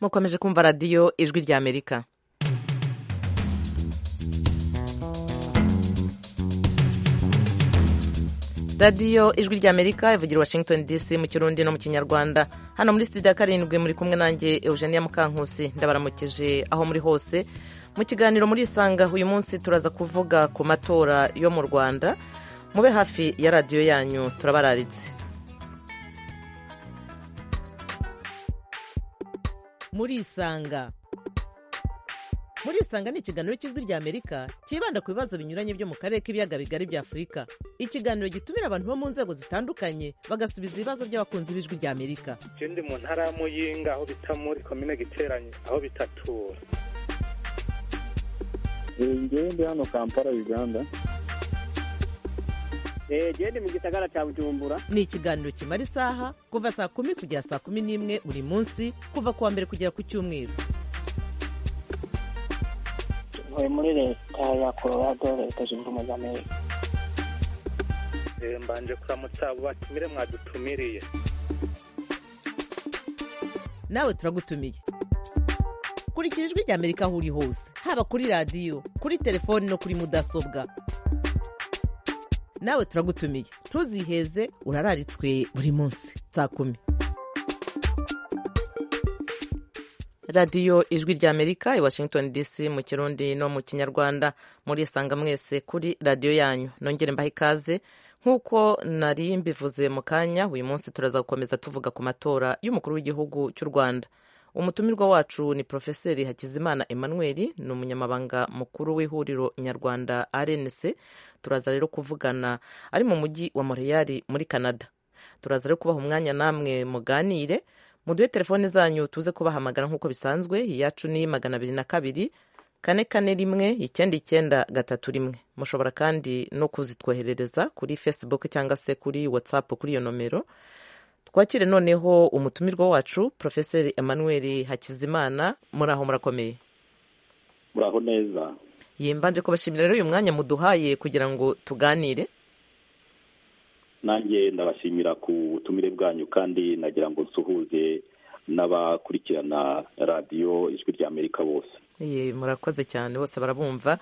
mukomeje kumva radiyo ijwi ry'amerika radiyo ijwi ry'amerika ivugira washington dc mu kirundi no mu kinyarwanda hano muri studio ya karindwi muri kumwe nanjye eugenia mukankusi ndabaramukije aho muri hose mu kiganiro muri isanga uyu munsi turaza kuvuga ku matora yo mu rwanda mube hafi ya radiyo yanyu turabararitse muri isanga muri isanga ni ikiganiro cy'ijwi ry'amerika cyibanda ku bibazo binyuranye byo mu karere k'ibiyaga bigari bya afurika ikiganiro gitumira abantu bo mu nzego zitandukanye bagasubiza ibibazo by'abakunzi b'ijwi ry'amerika ikindi mu ntara y'amuyinga aho bita muri komine giteranye aho bitatura ngende hano kampala uganda gende mu gisagara cya bujumbura ni ikiganiro kimara isaha kuva saa kumi kugera saa kumi n'imwe buri munsi kuva ku wa mbere kugera ku cyumweru tuvuye muri leta ya colorado leta zunze ubumwe za amerika mbanje kuramutsa abo batumire mwadutumiriye nawe turagutumiye kurikira ijwi rya amerika aho uri hose haba kuri radiyo kuri telefoni no kuri mudasobwa nawe turagutumiye ntuziheze urararitswe buri munsi saa kumi radiyo ijwi ry'amerika i washington dc mu kirundi no mu kinyarwanda muri isanga mwese kuri radiyo yanyu nongere mbahe ikaze nk'uko nari mbivuze mu kanya uyu munsi turaza gukomeza tuvuga ku matora y'umukuru w'igihugu cy'u rwanda umutumirwa wacu ni porofeseri hakizimana emmanuel ni umunyamabanga mukuru w'ihuriro nyarwanda rnc turaza rero kuvugana ari mu mujyi wa montreal muri canada turaza rero kubaha umwanya namwe muganire muduhe telefone zanyu tuze kubahamagara nk'uko bisanzwe iyacu ni magana abiri na kabiri kane kane rimwe icyenda icyenda gatatu rimwe mushobora kandi no kuzitwoherereza kuri facebook cyangwa se kuri whatsapp kuri iyo nomero twakire noneho umutumirwa wacu porofeseri emmanuel hakizimana muri aho murakomeye muraho neza yimbanje kubashimira rero uyu mwanya muduhaye kugira ngo tuganire nanjye ndabashimira ku butumire bwanyu kandi nagira ngo nsuhuze n'abakurikirana radiyo ijwi rya amerika bose murakoze cyane bose barabumva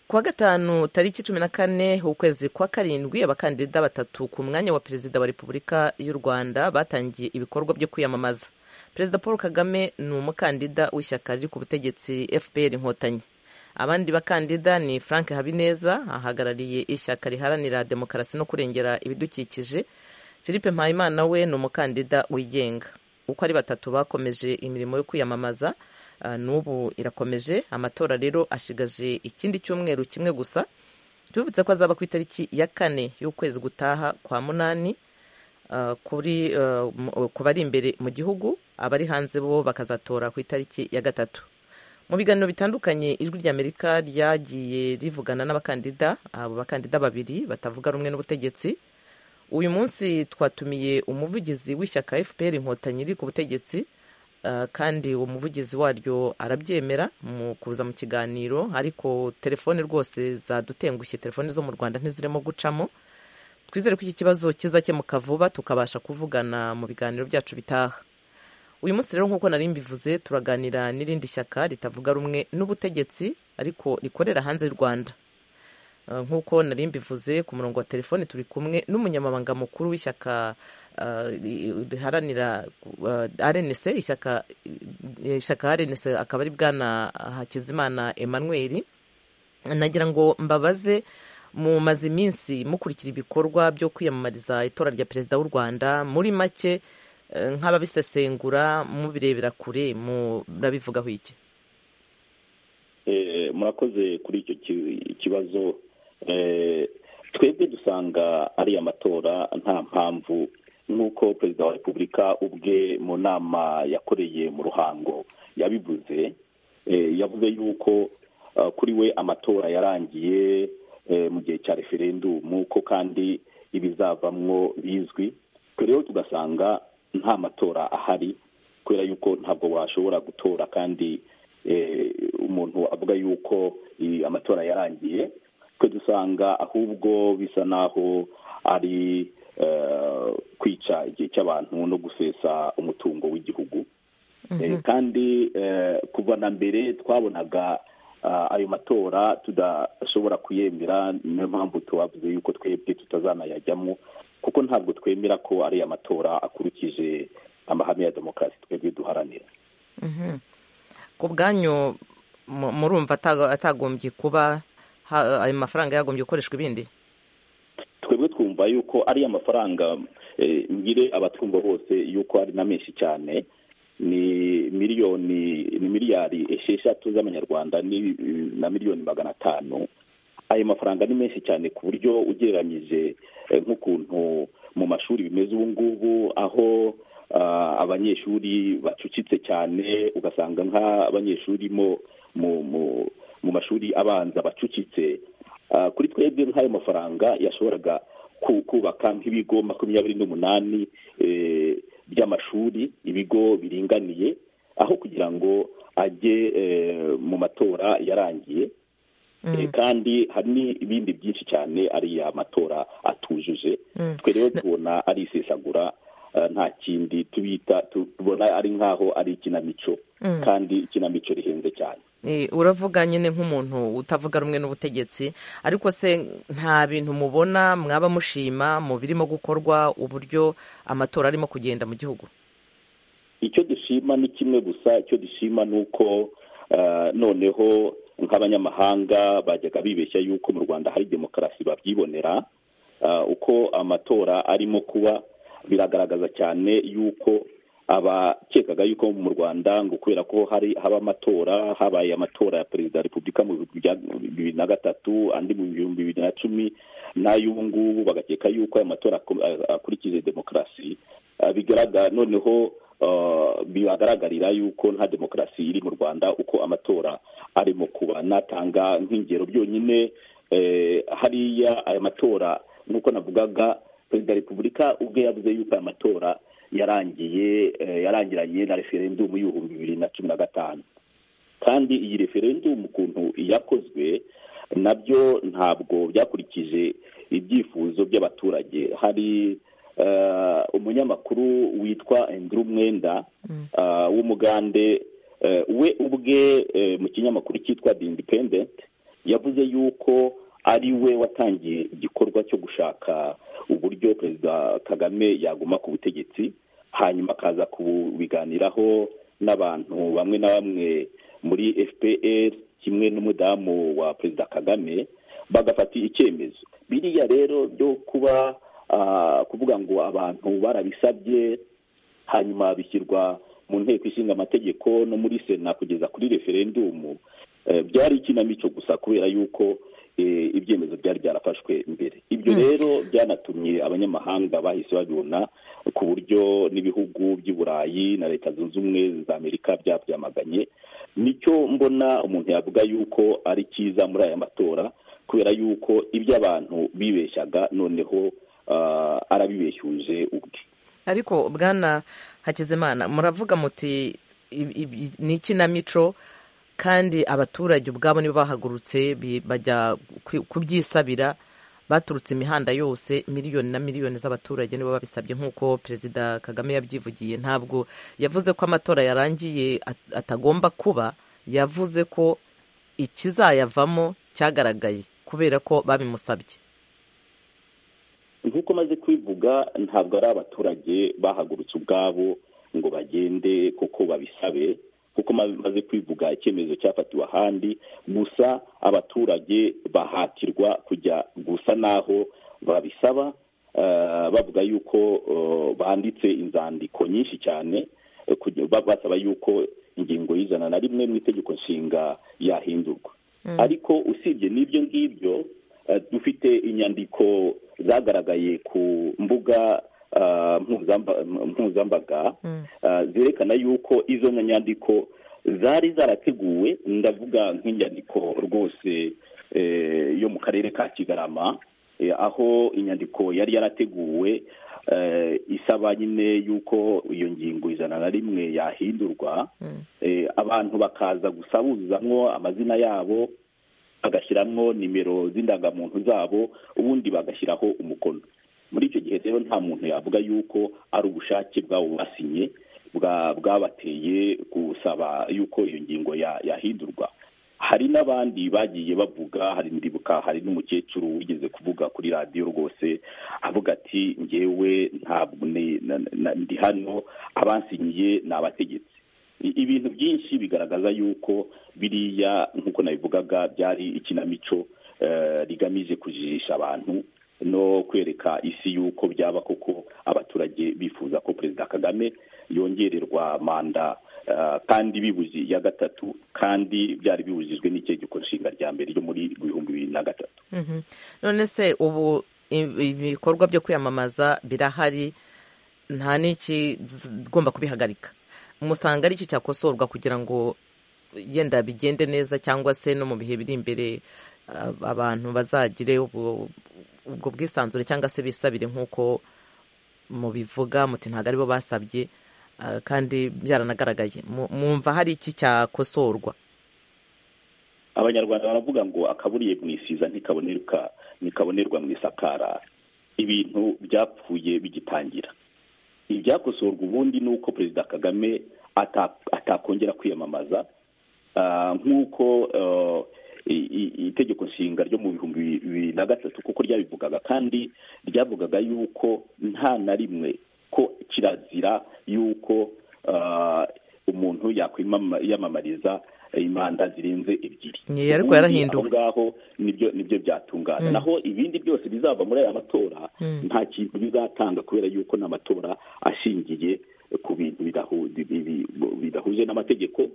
kuwa gatanu tariki cumi na kane ukwezi kwa karindwi abakandida batatu ku mwanya wa perezida wa repubulika y'u rwanda batangiye ibikorwa byo kwiyamamaza perezida paul kagame ni umukandida w'ishyaka riri ku butegetsi fpr inkotanyi abandi bakandida ni frank habineza ahagarariye ishyaka riharanira demokarasi no kurengera ibidukikije philippe mpayimana we ni umukandida wigenga uko ari batatu bakomeje imirimo yo kwiyamamaza n'ubu irakomeje amatora rero ashigaje ikindi cyumweru kimwe gusa tubibutse ko azaba ku itariki ya kane y'ukwezi gutaha kwa munani ku bari imbere mu gihugu abari hanze bo bakazatora ku itariki ya gatatu mu biganiro bitandukanye ijwi ry'amerika ryagiye rivugana n'abakandida abo bakandida babiri batavuga rumwe n'ubutegetsi uyu munsi twatumiye umuvugizi w'ishyaka fpr inkotanyi iri ku butegetsi kandi uwo muvugizi waryo arabyemera mu kuza mu kiganiro ariko telefone rwose zadutengushye telefone zo mu rwanda ntizirimo gucamo twizere ko iki kibazo kizakemuka vuba tukabasha kuvugana mu biganiro byacu bitaha uyu munsi rero nk'uko nari mbivuze turaganira n'irindi shyaka ritavuga rumwe n'ubutegetsi ariko rikorera hanze y'u rwanda nk'uko nari mbivuze ku murongo wa telefone turi kumwe n'umunyamabanga mukuru w'ishyaka riharanira rnc ishyaka ishyaka rnc akaba ari bwana hakizimana emmanuel nagira ngo mbabaze mumaze iminsi mukurikira ibikorwa byo kwiyamamariza itora rya perezida w'u rwanda muri make nk'ababisesengura mubirebera kure murabivugaho iki murakoze kuri icyo kibazo twebwe dusanga ari amatora nta mpamvu nk'uko perezida wa repubulika ubwe mu nama yakoreye mu ruhango yabivuze yavuze yuko kuri we amatora yarangiye mu gihe cya referendumu ko kandi ibizavamwo bizwi rero tugasanga nta matora ahari kubera yuko ntabwo washobora gutora kandi umuntu avuga yuko amatora yarangiye twe dusanga ahubwo bisa naho ari kwica igihe cy'abantu no gusesa umutungo w'igihugu Eh, kandi eh, kuva na mbere twabonaga ah, ayo matora tudashobora kuyemera niyo mpamvu tubavuze yuko twebwe tutazanayajyamo kuko ntabwo twemera ko ariya matora akurikije amahame ya demokarasi twebwe duharanira ku bwanyu mu- murumva atago- atagombye kuba ha- ayo mafaranga yagombye gukoreshwa ibindi twebwe twumva yuko ariya mafaranga eh, ngire abatwumva bose yuko ari na menshi cyane ni miliyoni ni miliyari esheshatu z'amanyarwanda ni- na miliyoni magana atanu ayo mafaranga ni menshi cyane ku buryo ugereranyije eh, nk'ukuntu mu mashuri bimeze ubu ngubu aho ah, abanyeshuri bacucitse cyane ugasanga nk'abanyeshuri mo mu mu- mu mashuri abanza bacucitse Ah, kuri twebwe nk'ayo mafaranga yashoboraga ku- kubaka nk'ibigo makumyabiri n'umunani eh, by'amashuri ibigo biringaniye aho kugira ngo ajye eh, mu matora yarangiye Eh, kandi hari n'ibindi byinshi cyane ariya matora atujuje twe rero tubona ari isesagura ah, nta kindi tubita tubona ari nk'aho ari ikinamico kandi ikinamico rihenze cyane Eh, uravuga nyine nk'umuntu utavuga rumwe n'ubutegetsi ariko se nta bintu mubona mwaba mushima mu birimo gukorwa uburyo amatora arimo kugenda mu gihugu icyo dushima ni kimwe gusa icyo dushima ni uko eh, noneho nk'abanyamahanga bajyaga bibeshya yuko mu rwanda hari demokarasi babyibonera eh, uko amatora arimo kuba biragaragaza cyane yuko abakekaga yuko mu rwanda ngo kubera ko hari haba amatora habaye amatora ya perezida wa repubulika mu bihumbi bya- bibiri na gatatu andi mu bihumbi bibiri na cumi n'ay'ubu ngubu bagakeka yuko ayo matora ako- akurikije demokarasi Ah, bigaragara noneho ah, bibagaragarira yuko nta demokarasi iri mu rwanda uko amatora arimo kuba natanga nk'ingero byonyine eh, hariya aya matora nk'uko navugaga perezida wa repubulika ubwe yavuze yuko aya matora yarangiye eh, yarangiranye na referendumu y'ibihumbi bibiri na cumi na gatanu kandi iyi referendumu ukuntu yakozwe nabyo ntabwo byakurikije ibyifuzo by'abaturage hari eh, umunyamakuru witwa Andrew Mwenda eh, w'umugande eh, we ubwe eh, mu kinyamakuru cyitwa The Independent yavuze yuko ari we watangiye igikorwa cyo gushaka uburyo perezida kagame yaguma ku butegetsi hanyuma akaza kubiganiraho n'abantu bamwe na bamwe muri fpr kimwe n'umudamu wa perezida kagame bagafata icyemezo biriya rero byo kuba ah, kuvuga ngo abantu barabisabye hanyuma bishyirwa mu nteko ishinga amategeko no muri sena kugeza kuri referendumu Eh, byari ikinamico gusa kubera yuko eh, ibyemezo byari byarafashwe mbere ibyo rero byanatumye abanyamahanga bahise babibona ku buryo n'ibihugu by'i burayi na leta zunze ubumwe za amerika byabyamaganye nicyo mbona umuntu yavuga yuko ari cyiza muri aya matora kubera yuko ibyo abantu bibeshyaga noneho ah, arabibeshyuje ubwe ariko bwana hakizimana muravuga muti ibi- ibi- ni ikinamico kandi abaturage ubwabo nibo bahagurutse bi- bajya ku- kubyisabira baturutse imihanda yose miliyoni na miliyoni z'abaturage nibo babisabye nk'uko perezida kagame yabyivugiye ntabwo yavuze ko amatora yarangiye at- atagomba kuba yavuze ko ikizayavamo cyagaragaye kubera ko babimusabye nk'uko maze kwivuga ntabwo ari abaturage bahagurutse ubwabo ngo bagende kuko babisabe kuko maze kwivuga icyemezo cyafatiwe ahandi gusa abaturage bahatirwa kujya gusa n'aho babisaba eh, bavuga yuko eh, banditse inzandiko nyinshi cyane eh, kugira- ba- basaba yuko ingingo y'ijana na rimwe mu itegeko nshinga yahindurwa ariko usibye n'ibyo ngibyo eh, dufite inyandiko zagaragaye ku mbuga ah, mpuzamba- mpuzambaga ah, zerekana yuko izo nyandiko zari zarateguwe ndavuga nk'inyandiko rwose eh, yo mu karere ka kigarama eh, aho inyandiko yari yarateguwe eh, isaba nyine yuko iyo ngingo ijana na rimwe yahindurwa eh, abantu bakaza gusa buzuzamwo amazina yabo bagashyiramo nimero z'indangamuntu zabo ubundi bagashyiraho umukono muri icyo gihe rero nta muntu yavuga yuko ari ubushake bwabo basinye bwa- bwabateye gusaba yuko iyo ngingo ya- yahindurwa hari n'abandi bagiye bavuga hari ndibuka hari n'umukecuru wigeze kuvuga kuri radiyo rwose avuga ati ngewe ntabwo ni- na- na- ndi hano abansinyiye ni abategetsi I- ibintu byinshi bigaragaza yuko biriya nk'uko nabivugaga byari ikinamico eh, rigamije kujijisha abantu no kwereka isi yuko byaba koko abaturage bifuza ko perezida kagame yongererwa manda eh, kandi bibuzi ya gatatu kandi byari bibujijwe n'itegeko nshinga rya mbere ryo muri ibihumbi bibiri na gatatu Mhm. none se ubu i- ibikorwa byo kwiyamamaza birahari nta n'ikigomba kubihagarika musanga ari cyo cyakosorwa kugira ngo yenda bigende neza cyangwa se no mu bihe biri imbere a- abantu bazagire ubwo ubwo bwisanzure cyangwa se bisabire nk'uko mubivuga muti ntabwo aribo basabye ah, kandi byaranagaragaye Mu- mwumva hari iki cyakosorwa abanyarwanda baravuga ngo akaburiye mu isiza ntikabonerwa ntikabonerwa mu isakara ibintu byapfuye bigitangira ibyakosorwa ubundi ni uko perezida kagame ata- atakongera kwiyamamaza Ah, nk'uko eh, i- i- itegeko nshinga ryo mu bihumbi bibiri na gatatu kuko ryabivugaga kandi ryavugaga yuko nta na rimwe ko kirazira yuko ah, umuntu yakwiyamamariza imanda zirenze ebyiri Ye, ariko Ubundi yarahinduwe. aho ngaho nibyo nibyo byatungana naho ibindi byose bizava muri aya matora nta kintu bizatanga kubera yuko ni amatora ashingiye ku bintu bidahu- bi- bi- bi- bidahuje n'amategeko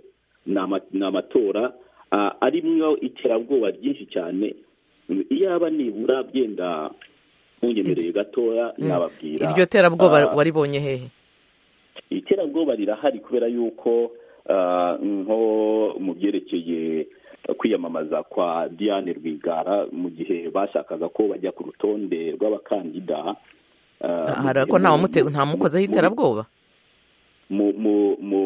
ni ama- ni amatora ah, arimwo iterabwoba ryinshi cyane iyaba nibura byenda munyemereye gatoya nababwira iryo terabwoba ah, waribonye hehe iterabwoba rirahari kubera yuko ah, nko mu byerekeye kwiyamamaza kwa diane rwigara mu gihe bashakaga ko bajya ku rutonde rw'abakandida ah, mu hari gihe ko nta mu- wamute- mu- nta mukozeho mu- iterabwoba mu mu mu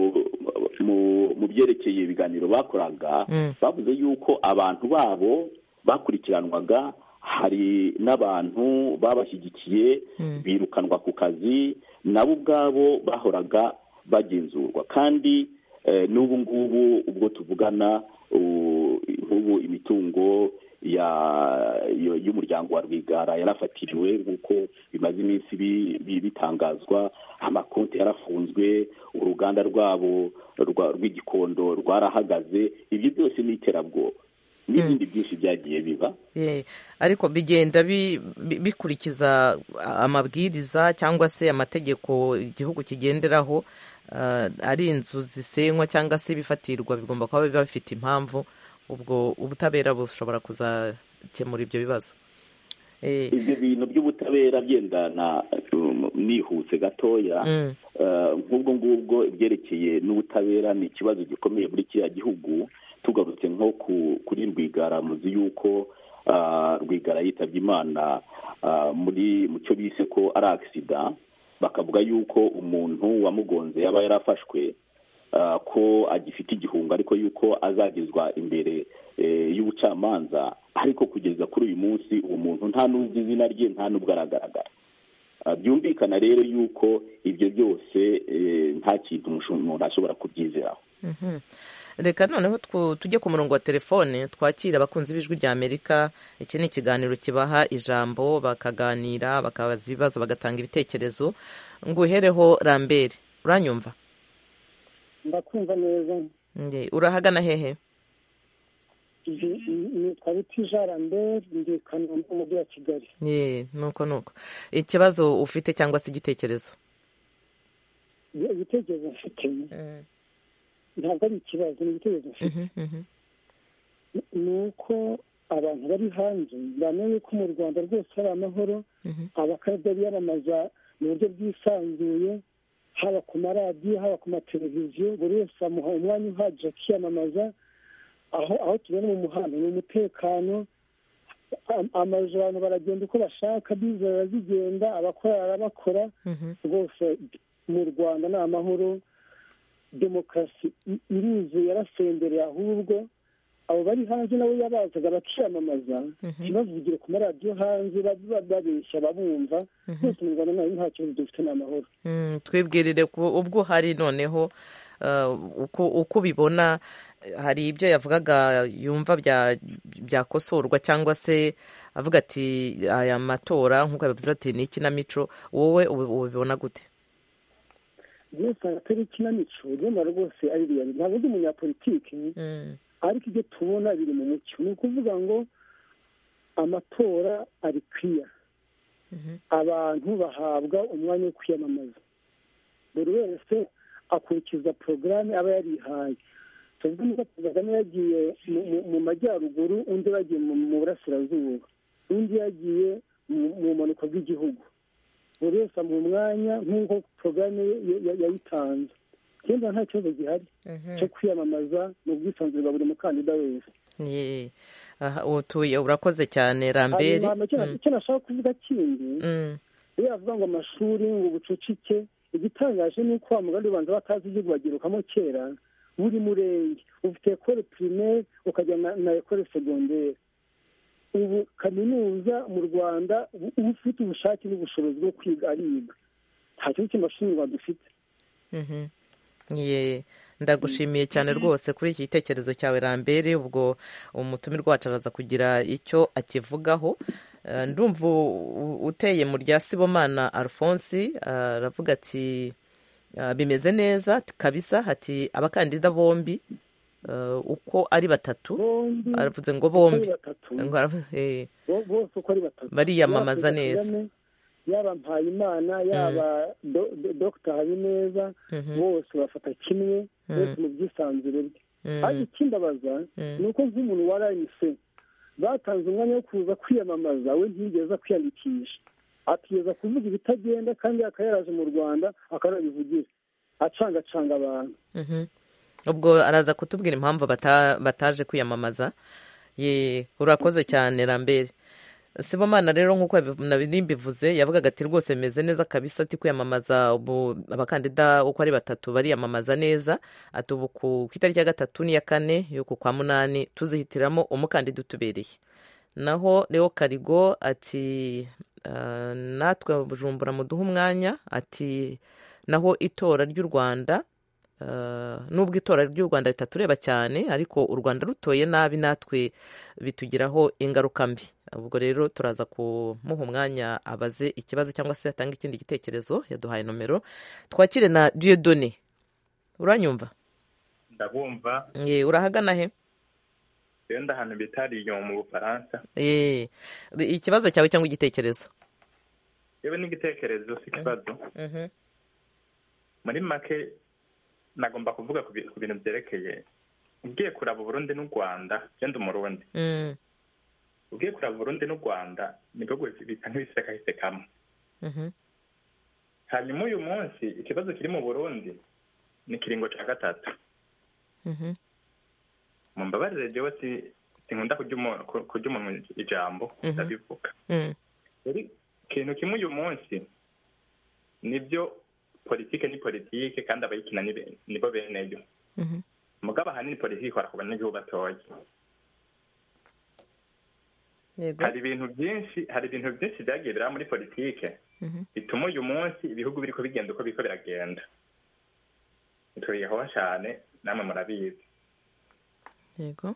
mu- mu byerekeye ibiganiro bakoraga Mm. bavuze yuko abantu babo bakurikiranwaga hari n'abantu babashyigikiye Mm. birukanwa ku kazi nabo ubwabo bahoraga bagenzurwa kandi eh, n'ubu ngubu ubwo tuvugana u- nk'ubu imitungo ya yo- y'umuryango wa rwigara yarafatiriwe nk'uko bimaze iminsi bi- bi- bitangazwa amakonti yarafunzwe uruganda rwabo rwa- rw'igikondo rwarahagaze ibyo byose ni iterabwoba n'ibindi byinshi byagiye biba Ye, ariko bigenda bi- bi- bikurikiza amabwiriza cyangwa se amategeko igihugu kigenderaho ah, ari inzu zisenywa cyangwa se ibifatirwa bigomba kuba biba bifite impamvu ubwo ubutabera bushobora kuzakemura ibyo bibazo Eh, ibyo bintu by'ubutabera byendana um, nihuse gatoya Mm. Eh, nk'ubwo ngubwo ibyerekeye n'ubutabera ni ikibazo gikomeye muri kiriya gihugu tugarutse nko ku- kuri rwigara muzi yuko ah, rwigara yitabye imana ah, muri mu cyo bise ko ari agisida bakavuga yuko umuntu wamugonze yaba yarafashwe ah, ko agifite igihunga ariko yuko azagezwa imbere eh, y'ubucamanza ariko kugeza kuri uyu munsi uwo muntu nta n'uzi izina rye nta n'ubwo aragaragara Ah, byumvikana rero yuko ibyo byose eh, nta kintu umushu- umuntu ashobora kubyizeraho Mhm. reka noneho twu- tujye ku murongo wa telefone twakire abakunzi b'ijwi rya amerika iki ni ikiganiro kibaha ijambo bakaganira bakabaza ibibazo bagatanga ibitekerezo ngo uhereho rambere uranyumva ndakumva neza Nge, urahagana hehe Ndi- nitwa bitija rambert ndi i kanombe umujyi wa kigali Ye, nuko nuko ikibazo ufite cyangwa se igitekerezo Ibi- ibitekerezo mfite ntabwo ari ikibazo ni ibitekerezo mfite Mhm, mhm. ni uko abantu bari hanze bamenye ko mu rwanda rwose hari amahoro Mhm. abakaraza biyamamaza mu buryo bwisanzuye haba ku maradiyo haba ku mateleviziyo buri wese bamuha umwanya uhagije akiyamamaza aho aho tubona mu muhanda ni umutekano Am- amazu abantu baragenda uko bashaka bize barazigenda abakora barabakora Mhm. rwose mu rwanda ni amahoro demokarasi i- irizuye yarasendere ahubwo abo bari hanze nabo yabazaga bakiyamamaza ntibavugire ku maradiyo hanze babeshya babumva byose mu rwanda nayo nta kibazo dufite ni amahoro Mm, twibwirire ku ubwo hari noneho uh, uko uko ubibona hari ibyo yavugaga yumva bya- byakosorwa cyangwa se avuga ati aya matora nk'uko yabivuze ati ni ikinamico wowe ubi- ubibona gute byose atari ikinamico nyamara rwose ari riyari ntabwo ndi umunyapolitiki Mm, ariko ibyo tubona biri mu mucyo ni ukuvuga ngo amatora ari kwiya abantu bahabwa umwanya wo kwiyamamaza buri wese akurikiza porogaramu aba yarihaye tuvuge niba perezida kagame yagiye mu- mu- mu majyaruguru undi yagiye mu burasirazuba undi yagiye mu- mu mpanuka bw'igihugu buri wese amuha umwanya nk'uko porogaramu ye ye- ye- yayitanze ikindi nta kibazo gihari mhm. cyo kwiyamamaza mu bwisanzure bwa buri mukandida wese Ni- aha, utuye urakoze cyane ramberi hanyuma icyo na- Mm, icyo nashaka kuvuga kindi mm, iyo yavuga ngo amashuri ngo ubucucike igitangaje ni uko wa mugani ubanza batazi igihugu bagirukamo kera buri murenge ufite ekore pirimeri ukajya na, na ekore segonderi ubu kaminuza mu rwanda u- ufite ubushake n'ubushobozi bwo kwiga ariga nta kintu cy'amashuri rwanda dufite mhm. Ye, ndagushimiye cyane rwose kuri iki gitekerezo cyawe rambere ubwo umutumirwa wacu araza kugira icyo akivugaho Eh, ndumva u- u- uteye mu rya sibomana alphonse eh, aravuga ati eh, bimeze neza ati, kabisa ati abakandida bombi eh, uko ari batatu bombi aravuze ngo uko ari bombi batatu Ngo aravu- eh, bo- bose uko ari batatu bariyamamaza Yaba Perezida neza Kagame, yaba mpayimana yaba Do- Do- dr habineza Mhm, bose bafata kimwe Mm. bose mu bwisanzure bwe mhm, ariko ikimbabaza mhm. ni uko nk'umuntu wa rnc batanze umwanya wo kuza kwiyamamaza we ntiyigeze kwiyandikisha atigeza kuvuga ibitagenda kandi akaba yaraje mu rwanda akanabivugira acangacanga abantu Mhm. ubwo araza kutubwira impamvu bata- bataje kwiyamamaza ye urakoze cyane rambere sibomana rero nk'uko yabi- nari mbivuze yavugaga ati rwose bimeze neza kabisa ati kwiyamamaza ubu abakandida uko ari batatu bariyamamaza neza ati ubu ku ku itariki ya gatatu n'iya kane y'uku kwa munani tuzihitiramo umukandida utubereye naho leo karigo ati "Ah, natwe bujumbura muduhe umwanya ati naho itora ry'u rwanda ah, nubwo itora ry'u rwanda ritatureba cyane ariko u rwanda rutoye nabi natwe bitugiraho ingaruka mbi ubwo rero turaza kumuha umwanya abaze ikibazo cyangwa se atange ikindi gitekerezo yaduhaye nomero twakire na diodone uranyumva ndabumva Ye, urahagana he yenda ahantu bita riyo mu bufaransa Ye, ikibazo cyawe cyangwa igitekerezo yewe n'igitekerezo si ikibazo Mhm. muri make nagomba kuvuga ku bi- ku bintu byerekeye ugiye kuraba uburundi n'u rwanda yenda umurundi Mm, ugiye kuraba uburundi n'u rwanda nibwo bisa nk'ibisekasekamo mhm, hanyuma uyu munsi ikibazo kiri mu burundi ni ikiringo cya gatatu mhm, mu mbabarire jewe si- sinkunda kurya umu- ku- kurya umuntu ijambo Mhm. ndabivuga mm, rero ikintu kimwe uyu munsi nibyo politike ni politike kandi abayikina ni be- nibo beneyo mhm, mugabo ahanini politiki ikora ku banyagihugu batoya yego, hari ibintu byinshi hari ibintu byinshi byagiye biraba muri politike mhm, bituma uyu munsi ibihugu biriko bigenda uko biriko biragenda tubiyehoha cyane namwe murabizi yego,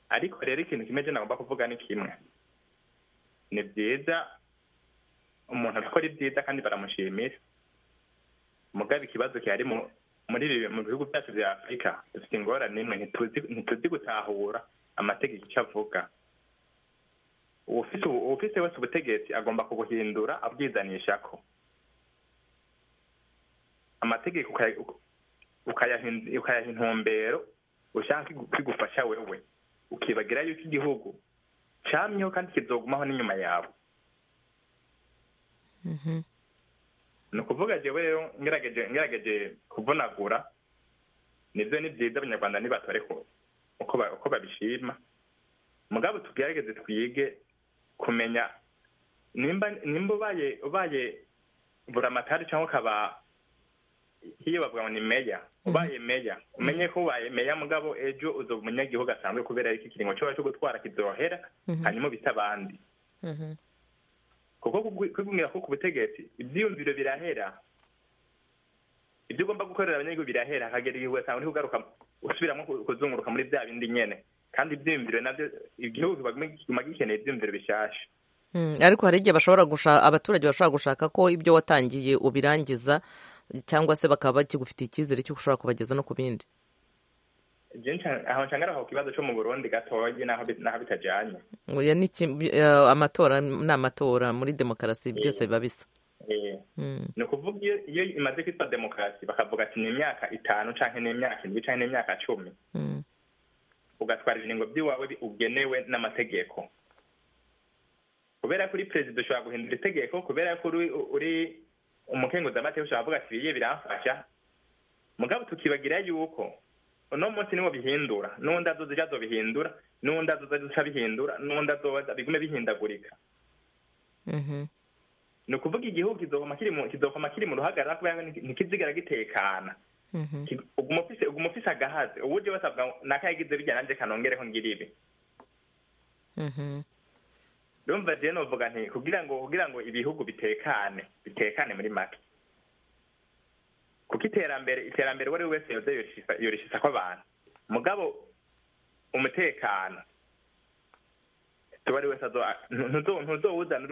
ariko rero ikintu kimwe je nagomba kuvuga ni kimwe ni byiza umuntu arakora ibyiza kandi baramushimira mugabo ikibazo kihari mu- muri ibi- mu bihugu byacu bya afurika dufite ingorane imwe ntituzi- ntituzi gutahura amategeko icyo avuga uwufite ubu- uwufite wese ubutegetsi agomba kubuhindura abwizanishako amategeko ukaya- ukayahin- ukayaha intumbero ushaka kwigufasha wewe ukibagira yuko igihugu camyeho kandi kizogumaho n'inyuma yawe mhm, ni ukuvuga jewe rero ngerageje ngerageje kuvunagura nivyo ni vyiza abanyarwanda nibatore ku- uko ba- uko babishima mugabo tugerageze twige kumenya nimba nimba ubaye ubaye buramatari cyangwa ukaba iyo bavuga ngo ni meya ubaye meya umenye ko ubaye meya mugabo ejo uza umunyagihugu asanzwe kubera ariko ikiringo cyo cyo gutwara kidohera hanyuma ubita abandi kuko kubwira ko ku butegetsi ibyiyumviro birahera ibyo ugomba gukorera abanyagihugu birahera hagera igihe ugasanga uri kugaruka usubiramo kuzunguruka muri bya bindi nyene kandi ibyiyumviro nabyo igihugu kiguma gikeneye ibyiyumviro bishyashya ariko hari igihe bashobora gushaka abaturage bashobora gushaka ko ibyo watangiye ubirangiza cyangwa se bakaba bakigufitiye icyizere cy'uko ushobora kubageza no ku bindi aho nshanga aho ku kibazo cyo mu burundi gatoya n'aho bitajyanye amatora ni amatora muri demokarasi byose biba bisa ni ukuvuga iyo imaze kwitwa demokarasi bakavuga ati ni imyaka itanu cyangwa ni imyaka indwi cyangwa ni imyaka cumi ugatwara ibingo by'iwawe ugenewe n'amategeko kubera ko uri perezida ushobora guhindura itegeko kubera ko uri umukenguzamateka ushobora kuvuga ati biye biramfasha mugabo tukibagira yuko uno munsi niwo bihindura n'undi adoze ijya bihindura n'undi adoze ijya bihindura n'undi adoza bigume bihindagurika ni ukuvuga igihugu kizokoma kiri mu ruhagarara kubera ntikizigara gitekana uguma ufise agahazi uburyo basabwa nakayagize bijya nanjye kanongereho ngira ibi rumva rero novuga nti kugira ngo kugira ngo ibihugu bitekane bitekane muri make kuko iterambere iterambere uwo ari we wese yoza yorishyiza ko abantu mugabo umutekano uwo ari wese ntuzowuzana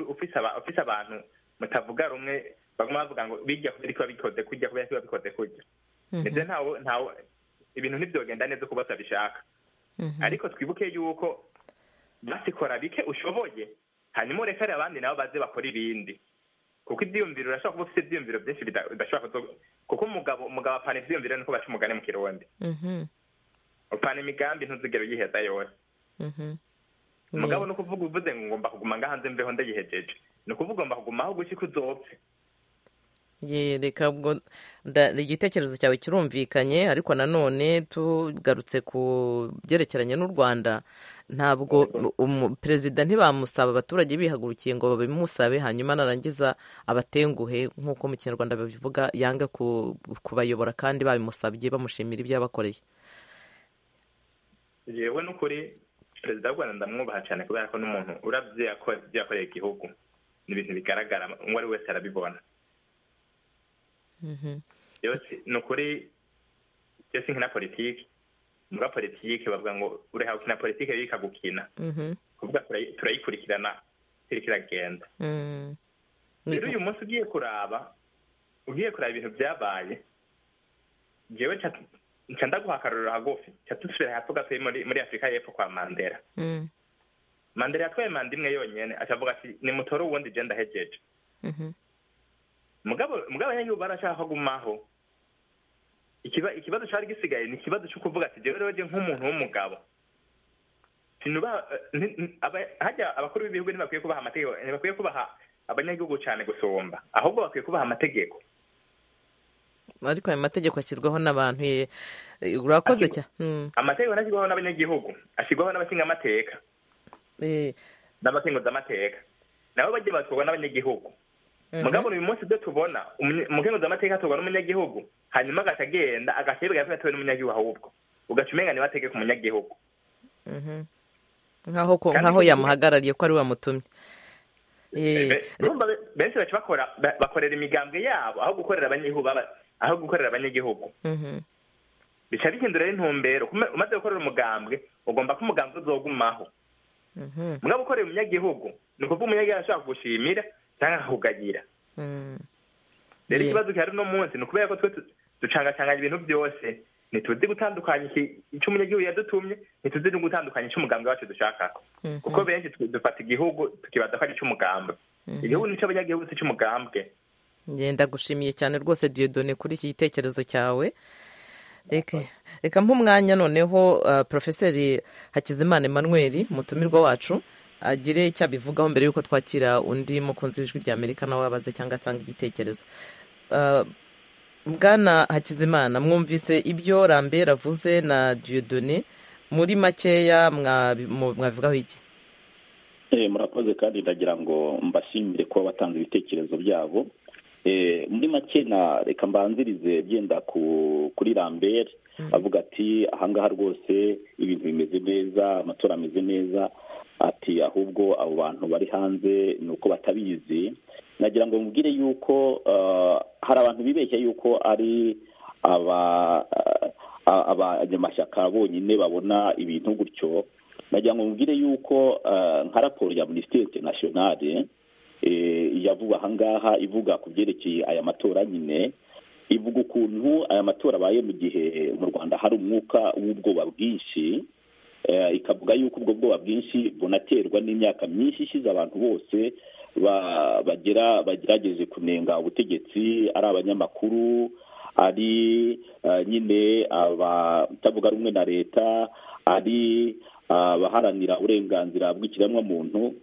ufise abantu mutavuga rumwe baguma bavuga ngo bijya kubera ko babikoze kujya kubera ko babikoze kujya ndetse ntawe ntawe ibintu ntibyogenda neza uko bose babishaka ariko twibuke yuko basikora bike ushoboye hanyuma urekare abandi nabo baze bakora ibindi kuko ibyiyumviro urashobora kuba ufite ibyiyumviro byinshi bidashobora kuko umugabo umugabo apana ibyiyumviro nuko baca umugani mu kirundi upana imigambi ntuzigere uyiheza yose umugabo ni ukuvuga uvuze ngo ngomba kuguma ngo hanze mbeho ndayihejeje ni ukuvuga ugomba kuguma aho gushyika uzopfe reka ubwo igitekerezo cyawe kirumvikanye ariko nanone tugarutse ku byerekeranye n'u rwanda ntabwo perezida ntibamusaba abaturage bihagurukiye ngo babimusabe hanyuma narangiza abatenguhe nk'uko mu kinyarwanda babivuga yange kubayobora kandi babimusabye bamushimira ibyo yabakoreye yewe n'ukuri perezida w'u rwanda ndamwubaha cyane kubera ko n'umuntu urabye yakoreye igihugu ni ibintu bigaragara uwo ari wese arabibona ni ukuri iyo si nkina politiki muri politiki bavuga ngo ureha gukina politiki rero ikagukina kuvuga turayikurikirana iri kiragenda rero uyu munsi ugiye kuraba ugiye kuraba ibintu byabaye ngewe nca ndaguha akarorero hagufi nca dusubira hepfo gatoya muri afurika y'epfo kwa mandela mandela yatwaye manda imwe yonyine akavuga ati nimutore uwundi genda hejeje mugabo mugabo yanyu barashaka gumaho ikibazo cyari gisigaye ni ikibazo cyo kuvuga ati rero rero nk'umuntu w'umugabo hajya abakuru b'ibihugu ntibakwiye kubaha amategeko ntibakwiye kubaha abanyagihugu cyane gusumba ahubwo bakwiye kubaha amategeko ariko ayo mategeko ashyirwaho n'abantu urakoze cyane amategeko ntashyirwaho n'abanyagihugu ashyirwaho n'abashinga amateka n'abakenguza amateka nabo bajya batwarwa n'abanyagihugu mugabo uyu munsi ibyo tubona umukenguzi w'amateka atorwa n'umunyagihugu hanyuma agaca agenda agaca yibwira ko yatowe n'umunyagihugu ahubwo ugaca umenya niba ategeka umunyagihugu nkaho yamuhagarariye ko ari we wamutumye benshi baca bakora bakorera imigambwe yabo aho gukorera abanyagihugu aho gukorera abanyagihugu bica bihindura intumbero umaze gukorera umugambwe ugomba ko umugambwe uzogumaho mugabo ukorera umunyagihugu ni ukuvuga umunyagihugu ashobora kugushimira ntahugagira rero ikibazo gihari uno munsi ni ukubera ko twe ducangacanganya ibintu byose ntituzi gutandukanya icyo umunyagihugu yadutumye ntituzi no gutandukanya icyo umugambi wacu dushaka kuko benshi dufata igihugu tukibaza ko ari icy'umugambi igihugu ni cy'abanyagihugu si icy'umugambwe ngenda gushimiye cyane rwose diyodone kuri iki gitekerezo cyawe reka nk'umwanya noneho porofeseri hakizimana emmanuel mutumirwa wacu agire icyo abivugaho mbere y'uko twakira undi mukunzi w'ijwi rya amerika nawe wabaze cyangwa atanga igitekerezo bwana hakizimana mwumvise ibyo rambera avuze na diyodone muri makeya mwabivugaho iki murakoze kandi ndagira ngo mbashimire kuba batanga ibitekerezo byabo muri make na reka mbanzirize byenda kuri rambere avuga ati ahangaha rwose ibintu bimeze neza amatora ameze neza ati ahubwo abo bantu bari hanze ni uko batabizi nagira ngo mubwire yuko hari abantu bibeshya yuko ari abanyamashyaka bonyine babona ibintu gutyo nagira ngo mubwire yuko nka raporo ya minisiteri interinasiyonari yavuga ahangaha ivuga ku byerekeye aya matora nyine ivuga ukuntu aya matora abaye mu gihe mu rwanda hari umwuka w'ubwoba bwinshi ikavuga yuko ubwo bwoba bwinshi bunaterwa n'imyaka myinshi ishize abantu bose bagera bagerageje kunenga ubutegetsi ari abanyamakuru ari nyine abatavuga rumwe na leta ari abaharanira uburenganzira bw'ikiremwamuntu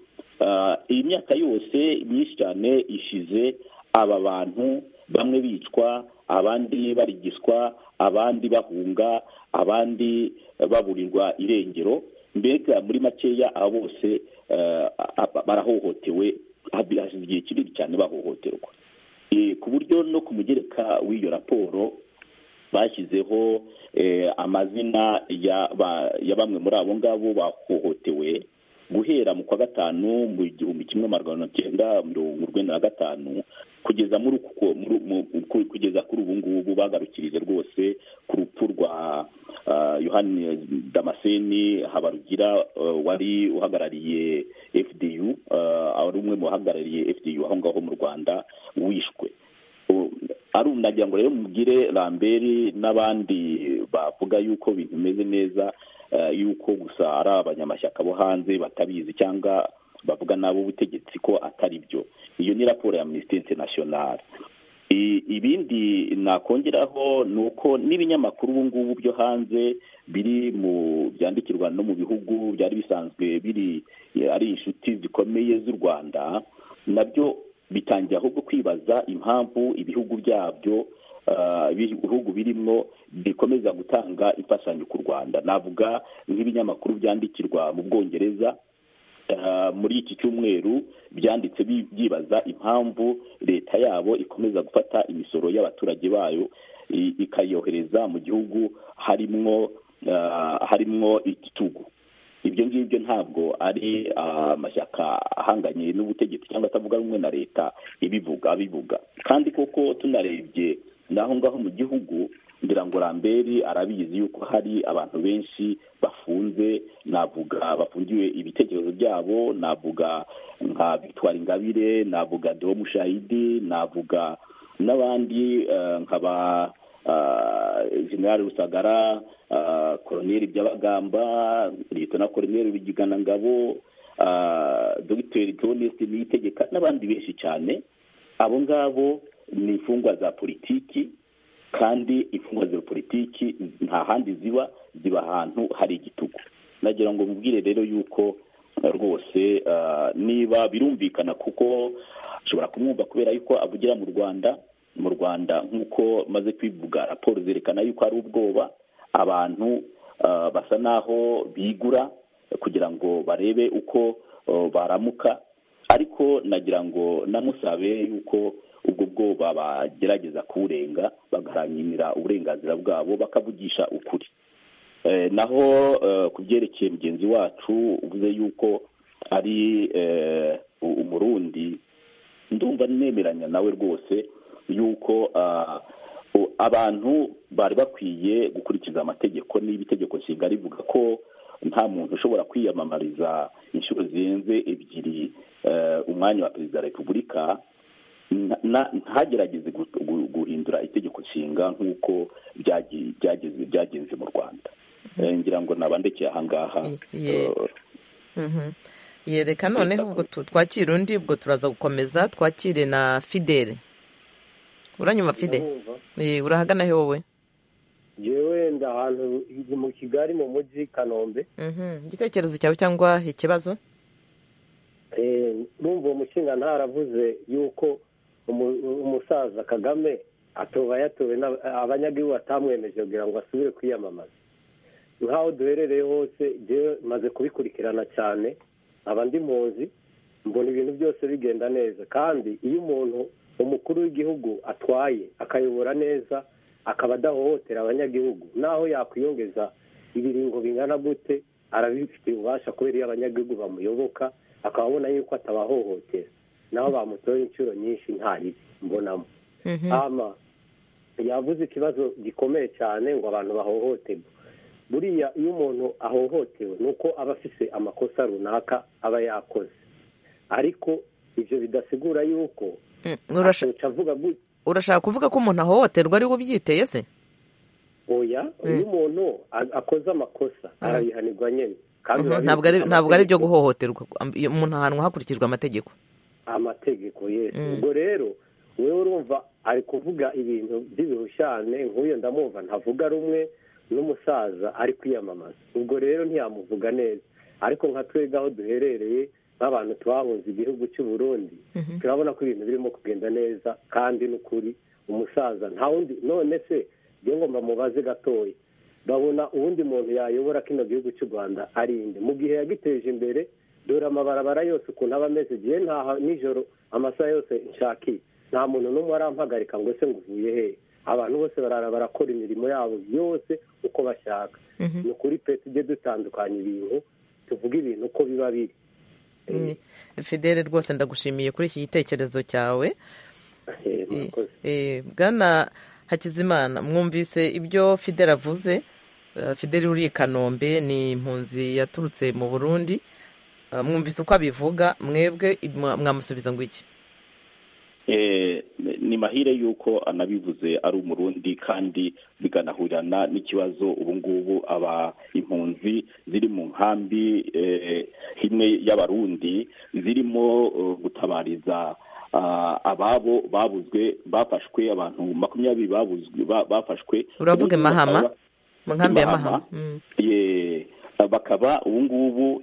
iyi myaka yose myinshi cyane ishize aba bantu bamwe bicwa abandi barigiswa abandi bahunga abandi baburirwa irengero mbega muri makeya aba bose barahohotewe hashize igihe kinini cyane bahohoterwa ku buryo no ku mugereka w'iyo raporo bashyizeho amazina ya bamwe muri abo ngabo bahohotewe guhera mu kwa gatanu mu gihumbi kimwe magana cyenda mirongo urwenda na gatanu kugeza muri kugeza kuri ubu ngubu bagarukirije rwose ku rupfu rwa yohani damascene habarugira wari uhagarariye fdu wari umwe mu bahagarariye fdu aho ngaho mu rwanda wishwe nagira ngo rero mugire ramberi n'abandi bavuga yuko ibintu bimeze neza yuko gusa ari abanyamashyaka bo hanze batabizi cyangwa bavuga nabo ubutegetsi ko atari byo iyo ni raporo ya minisiteri interinasiyonari ibindi nakongeraho ni uko n'ibinyamakuru ubu ngubu byo hanze biri mu byandikirwa no mu bihugu byari bisanzwe biri ari inshuti zikomeye z'u rwanda nabyo bitangira ahubwo kwibaza impamvu ibihugu byabyo ibihugu birimo bikomeza gutanga imfashanyo ku rwanda navuga nk'ibinyamakuru byandikirwa mu bwongereza muri iki cyumweru byanditse byibaza impamvu leta yabo ikomeza gufata imisoro y'abaturage bayo ikayohereza mu gihugu harimwo harimwo igitugu ibyo ngibyo ntabwo ari amashyaka ahanganye n'ubutegetsi cyangwa atavuga rumwe na leta ibivuga abivuga kandi koko tunarebye n'aho ngaho mu gihugu ngira ngo ramberi arabizi yuko hari abantu benshi bafunze navuga bafungiwe ibitekerezo byabo navuga nka victoire ingabire navuga deo mushahidi navuga n'abandi nkaba generale rusagara koroneri by'abagamba leta koroneri bigiganangabo dogiteri toneste niyitegeka n'abandi benshi cyane abo ngabo ni imfungwa za politiki kandi imfungwa za politiki nta handi ziba ziba ahantu hari igitugu nagira ngo mubwire rero yuko rwose niba birumvikana kuko ashobora kumwumva kubera yuko avugira mu rwanda mu rwanda nk'uko maze kwivuga raporo zerekana yuko hari ubwoba abantu basa n'aho bigura kugira ngo barebe uko baramuka ariko nagira ngo namusabe yuko ubwo bwoba bagerageza kuwurenga bagaharanira uburenganzira bwabo bakavugisha ukuri naho ku byerekeye mugenzi wacu uvuze yuko ari umurundi ndumva nemeranya nawe rwose yuko abantu bari bakwiye gukurikiza amategeko niba itegeko nshinga rivuga ko nta muntu ushobora kwiyamamariza inshuro zirenze ebyiri umwanya wa perezida wa repubulika ntagerageze guhindura itegeko nshinga nk'uko byagenze mu rwanda ngira ngo nabandekeye ahangaha yereka noneho ubwo twakira undi ubwo turaza gukomeza twakire na fidele uranyuma fide urahagana he wowe yewe nda ahantu mu kigali mu mujyi kanombe igitekerezo cyawe cyangwa ikibazo numva uwo mushinga ntaravuze yuko umusaza kagame atoba yatowe abanyagihugu batamwemeje kugira ngo asubire kwiyamamaza nk'aho duherereye hose maze kubikurikirana cyane nkaba ndi mpunzi mbona ibintu byose bigenda neza kandi iyo umuntu umukuru w'igihugu atwaye akayobora neza akaba adahohotera abanyagihugu naho yakwiyongeza ibiringo bingana gute arabifitiye ububasha kubera iyo abanyagihugu bamuyoboka akaba abona yuko atabahohotera naho bamutoye inshuro nyinshi nta ribi mbonamo ama yavuze ikibazo gikomeye cyane ngo abantu bahohoterwe buriya iyo umuntu ahohotewe ni uko aba afite amakosa runaka aba yakoze ariko ibyo bidasigura yuko asohoka avuga gutya urashaka kuvuga ko umuntu ahohoterwa ari we ubyiteye se oya iyo umuntu akoze amakosa arabihanirwa nyine kandi ntabwo ari ibyo guhohoterwa umuntu ahanwa hakurikijwe amategeko amategeko yesi ubwo rero wowe urumva ari kuvuga ibintu by'ibihushane nk'uyu ndamwumva ntavuga rumwe n'umusaza ari kwiyamamaza ubwo rero ntiyamuvuga neza ariko nka twebwe aho duherereye nk'abantu twahunze igihugu cy'u Burundi turabona ko ibintu birimo kugenda neza kandi n'ukuri umusaza nta wundi none se njye ngomba mubaze gatoya babona uwundi muntu yayobora kino gihugu cy'u rwanda ari inde mu gihe yagiteje imbere dore amabarabara yose ukuntu aba ameze igihe ntaha nijoro amasaha yose nshakiye nta muntu n'umwe arampagarika ngo ese ngo uvuye hehe abantu bose barara barakora imirimo yabo yose uko bashaka ni ukuri pe tujye dutandukanya ibintu tuvuge ibintu uko biba biri fidele rwose ndagushimiye kuri iki gitekerezo cyawe bwana hakizimana mwumvise ibyo fidele avuze fidele uri i kanombe ni impunzi yaturutse mu burundi mwumvise uko abivuga mwebwe mwamusubiza ngo iki ni mahire yuko anabivuze ari umurundi kandi biganahurana n'ikibazo ubu ngubu aba impunzi ziri mu nkambi imwe y'abarundi zirimo gutabariza ababo babuzwe bafashwe abantu makumyabiri babuzwe bafashwe uravuga imahama mu nkambi ya mahama bakaba ubu ngubu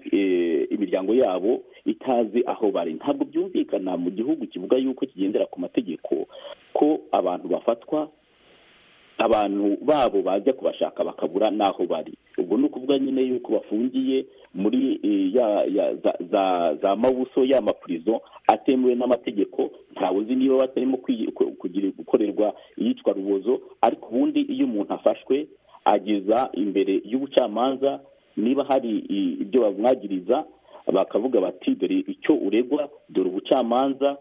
imiryango yabo itazi aho bari ntabwo byumvikana mu gihugu kivuga yuko kigendera ku mategeko ko abantu bafatwa abantu babo bajya kubashaka bakabura n'aho bari ubwo ni ukuvuga nyine yuko bafungiye muri za mabuso ya mapurizo atemewe n'amategeko ntawe uzi niba batarimo gukorerwa iyicwa rubozo ariko ubundi iyo umuntu afashwe ageza imbere y'ubucamanza niba hari ibyo bamwagiriza bakavuga bati dore icyo uregwa dore ubucamanza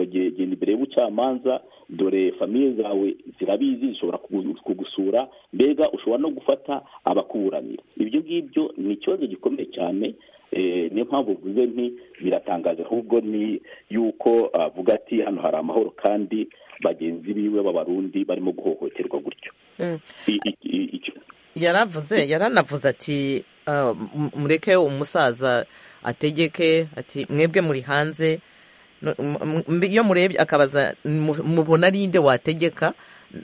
genda imbere y'ubucamanza dore famiye zawe zirabizi zishobora kugusura mbega ushobora no gufata abakuburanira ibyo ngibyo ni ikibazo gikomeye cyane niyo mpamvu uvuze nti biratangaje ahubwo ni yuko avuga ati hano hari amahoro kandi bagenzi biwe b'abarundi barimo guhohoterwa gutyo yaravuze yaranavuze ati mureke umusaza ategeke ati mwebwe muri hanze iyo murebye akabaza mubona ari inde wategeka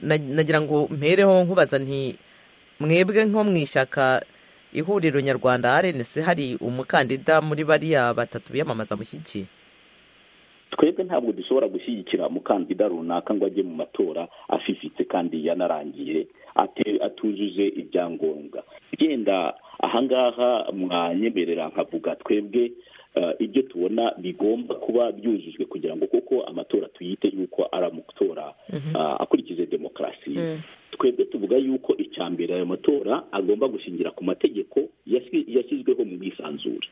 nagira ngo mpereho nkubaza nti mwebwe nko mu ishyaka ihuriro nyarwanda arenesi hari umukandida muri bariya batatu biyamamaza mushyigikiye twebwe ntabwo dushobora gushyigikira umukandida runaka ngo ajye mu matora afifitse kandi yanarangiye atujuje ibyangombwa genda ahangaha mwanyemerera nkavuga twebwe ibyo tubona bigomba kuba byujujwe kugira ngo kuko amatora tuyite yuko ari amatora akurikije demokarasi twebwe tuvuga yuko icya mbere ayo matora agomba gushingira ku mategeko yashyizweho mu bwisanzure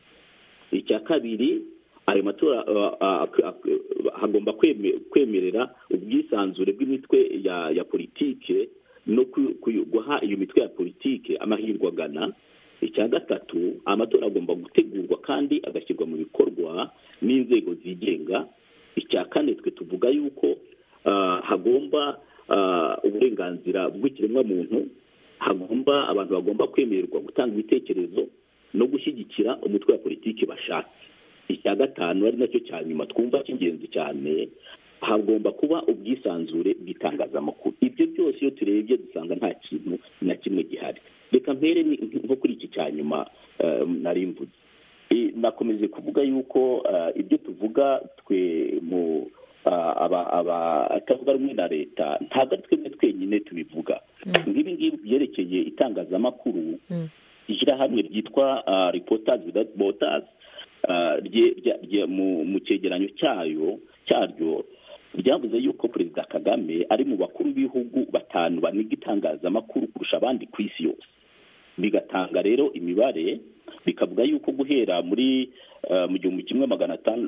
icya kabiri ayo matora hagomba kwemerera ubwisanzure bw'imitwe ya politike no guha iyo mitwe ya politike amahirwe agana icya gatatu amatora agomba gutegurwa kandi agashyirwa mu bikorwa n'inzego zigenga icya kane twe tuvuga yuko hagomba uburenganzira bw'ikiremwamuntu hagomba abantu bagomba kwemererwa gutanga ibitekerezo no gushyigikira umutwe wa politiki bashatse icya gatanu ari nacyo cya nyuma twumva cy'ingenzi cyane hagomba kuba ubwisanzure bw'itangazamakuru ibyo byose iyo turebye dusanga nta kintu na kimwe gihari reka mpere nko kuri iki cya nyuma nari mvuze nakomeje kuvuga yuko ibyo tuvuga twe mu abatavuga rumwe na leta ntabwo ari twebwe twenyine tubivuga nk'ibi ngibi byerekeye itangazamakuru ishyirahamwe ryitwa ripotazi without botazi mu cyegeranyo cyayo cyaryo ryavuze yuko perezida kagame ari mu bakuru b'ibihugu batanu baniga itangazamakuru kurusha abandi ku isi yose bigatanga rero imibare bikavuga yuko guhera muri mu gihumbi kimwe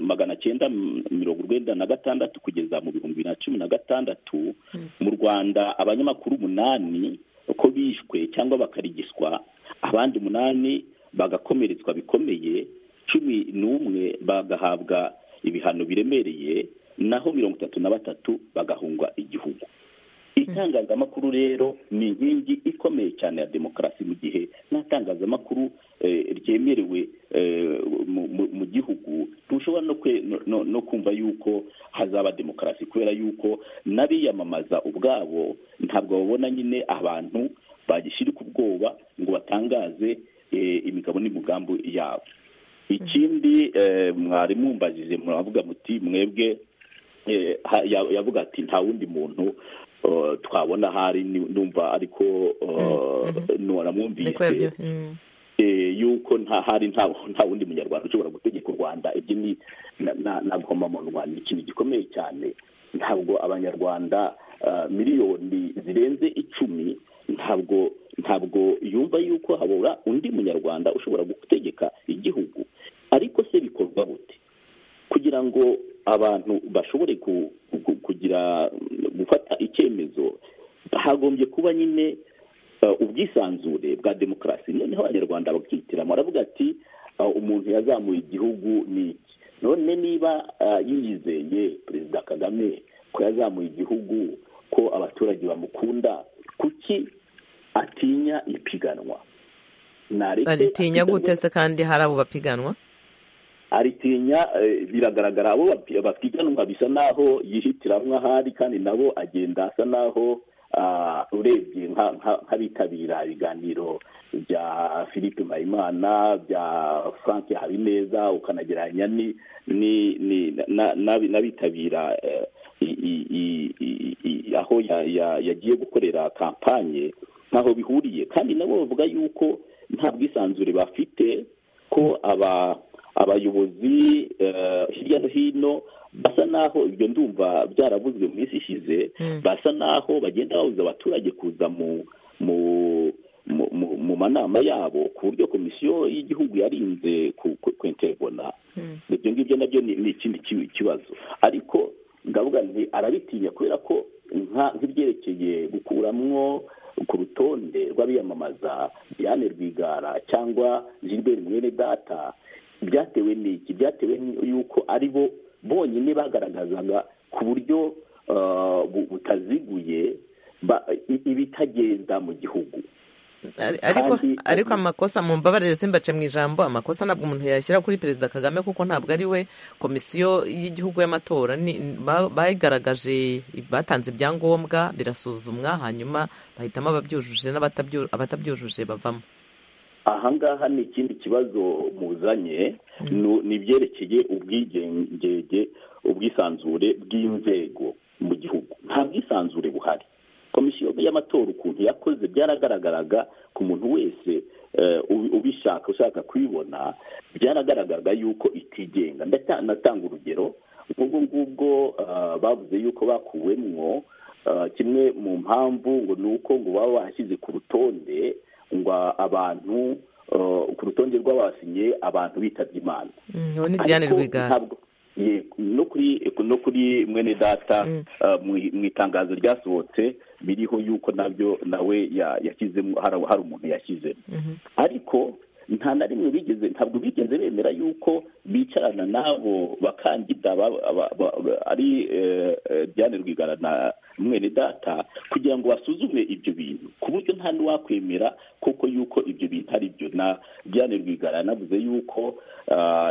magana cyenda mirongo urwenda na gatandatu kugeza mu bihumbi bibiri na cumi na gatandatu mu rwanda abanyamakuru umunani uko bishwe cyangwa bakarigiswa abandi umunani bagakomeretswa bikomeye cumi n'umwe bagahabwa ibihano biremereye naho mirongo itatu na batatu bagahungwa igihugu itangazamakuru rero ni inkingi ikomeye cyane ya demokarasi mu gihe nta tangazamakuru ryemerewe mu gihugu ntushobora no kumva yuko hazaba demokarasi kubera yuko n'abiyamamaza ubwabo ntabwo babona nyine abantu bagishyirika ubwoba ngo batangaze imigabo n'imigambi yabo ikindi mwari mumbajije muravuga muti mwebwe yavuga ati nta wundi muntu twabona ahari numva ariko nturamwumvise yuko hari nta wundi munyarwanda ushobora gutegeka u rwanda ibyo ni nagomba mu rwanda ikintu gikomeye cyane ntabwo abanyarwanda miliyoni zirenze icumi ntabwo ntabwo yumva yuko habura undi munyarwanda ushobora gutegeka igihugu ariko se bikorwa gute kugira ngo abantu bashobore kugira gufata icyemezo hagombye kuba nyine ubwisanzure bwa demokarasi noneho abanyarwanda bakihitiramo baravuga ati umuntu yazamuye igihugu ni iki none niba yiyizeye perezida kagame ko yazamuye igihugu ko abaturage bamukunda kuki atinya ipiganwa aritinya gute se kandi hari abo bapiganwa aritinya biragaragara abo bapiganwa bisa naho yihitiramwo ahari kandi nabo agenda asa naho urebye nk'abitabira ibiganiro bya philippe mpayimana bya frank habineza ukanagereranya n'abitabira aho yagiye gukorera kampanye ntaho bihuriye kandi nabo bavuga yuko nta bwisanzure bafite ko aba abayobozi hirya no hino basa naho ibyo ndumva byaravuzwe mu minsi ishize basa naho bagenda babuza abaturage kuza mu manama yabo ku buryo komisiyo y'igihugu yarinze kwentebona ibyo ngibyo nabyo ni ikindi kibazo ariko ndavuga nti arabitinya kubera ko nk'ibyerekeye gukuramwo ku rutonde rw'abiyamamaza Diane Rwigara cyangwa Gilbert mwene data byatewe n'iki byatewe yuko ari bo bonyine bagaragazaga ku buryo butaziguye ibitagenda mu gihugu ariko amakosa mu mbabarire simbace mu ijambo amakosa ntabwo umuntu yashyira kuri perezida kagame kuko ntabwo ari we komisiyo y'igihugu y'amatora bayigaragaje batanze ibyangombwa birasuzumwa hanyuma bahitamo ababyujuje n'abatabyujuje bavamo ahangaha ni ikindi kibazo muzanye ni ibyerekeye ubwigenge ubwisanzure bw'inzego mu gihugu nta bwisanzure buhari komisiyo y'amatora ukuntu yakoze byaragaragaraga ku muntu wese ubishaka ushaka kubibona byaragaragaraga yuko itigenga ndatanga urugero nk'ubwo ngubwo bavuze yuko bakuwemwo kimwe mu mpamvu ngo ni uko ngo baba bashyize ku rutonde ngo abantu ku rutonde rw'abasinye abantu bitabye imana no kuri no kuri mwene data mu itangazo ryasohotse biriho yuko nabyo nawe yashyizemo hari umuntu yashyizemo ariko nta na rimwe bigeze ntabwo bigeze bemera yuko bicarana n'abo bakandida ari Diane Rwigara na mwene data kugira ngo basuzume ibyo bintu ku buryo nta n'uwakwemera kuko yuko ibyo bintu ari byo na Diane Rwigara yanavuze yuko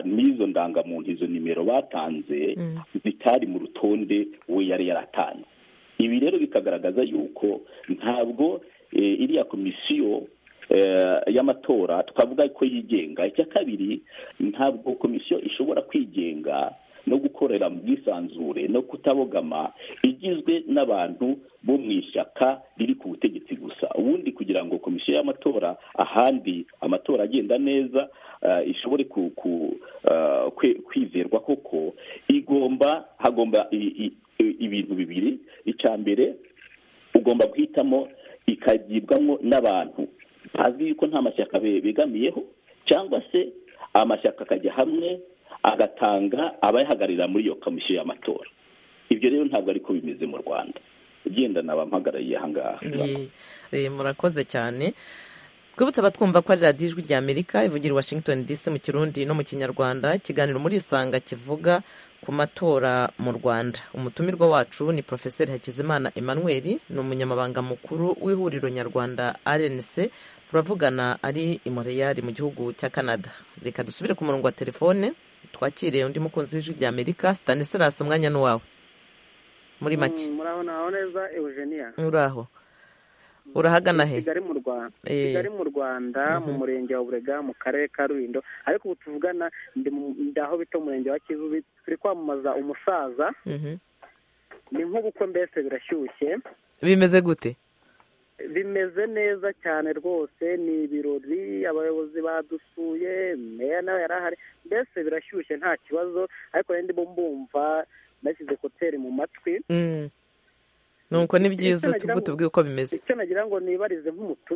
n'izo ndangamuntu izo nimero batanze zitari mu rutonde we yari yaratanze ibi rero bikagaragaza yuko ntabwo iriya komisiyo y'amatora twavuga ko yigenga icya kabiri ntabwo komisiyo ishobora kwigenga no gukorera mu bwisanzure no kutabogama igizwe n'abantu bo mu ishyaka riri ku butegetsi gusa ubundi kugira ngo komisiyo y'amatora ahandi amatora agenda neza ishobore kwizerwa koko igomba hagomba ibintu bibiri icya mbere ugomba guhitamo ikagibwamo n'abantu hazwi yuko nta mashyaka begamiyeho cyangwa se amashyaka akajya hamwe agatanga abayahagararira muri iyo komisiyo y'amatora ibyo rero ntabwo ariko bimeze mu rwanda ugenda nabampagarariye ahangaha murakoze cyane twibutse abatwumva ko ari radiyo ijwi rya amerika ivugira i washington dc mu kirundi no mu kinyarwanda ikiganiro muri isanga kivuga ku matora mu rwanda umutumirwa wacu ni porofeseri hakizimana emmanuel ni umunyamabanga mukuru w'ihuriro nyarwanda rnc turavugana ari i Montreal mu gihugu cya canada reka dusubire ku murongo wa telefone twakire undi mukunzi w'ijwi rya amerika staniselas umwanya n'uwawe muri make muraho naho neza eugenia uraho urahagana he kigali mu rwanda kigali mu rwanda mu murenge wa burega mu karere ka rulindo ariko ubu tuvugana ndaho bita umurenge wa kivu turi kwamamaza umusaza ni nk'ubukwe mbese birashyushye bimeze gute bimeze neza cyane rwose ni ibirori abayobozi badusuye meya nawe yari ahari mbese birashyushye nta kibazo ariko rero mbumva nashyize koteri mu matwi nuko ni byiza tubwire uko bimeze icyo nagira ngo nibarize nk'umutu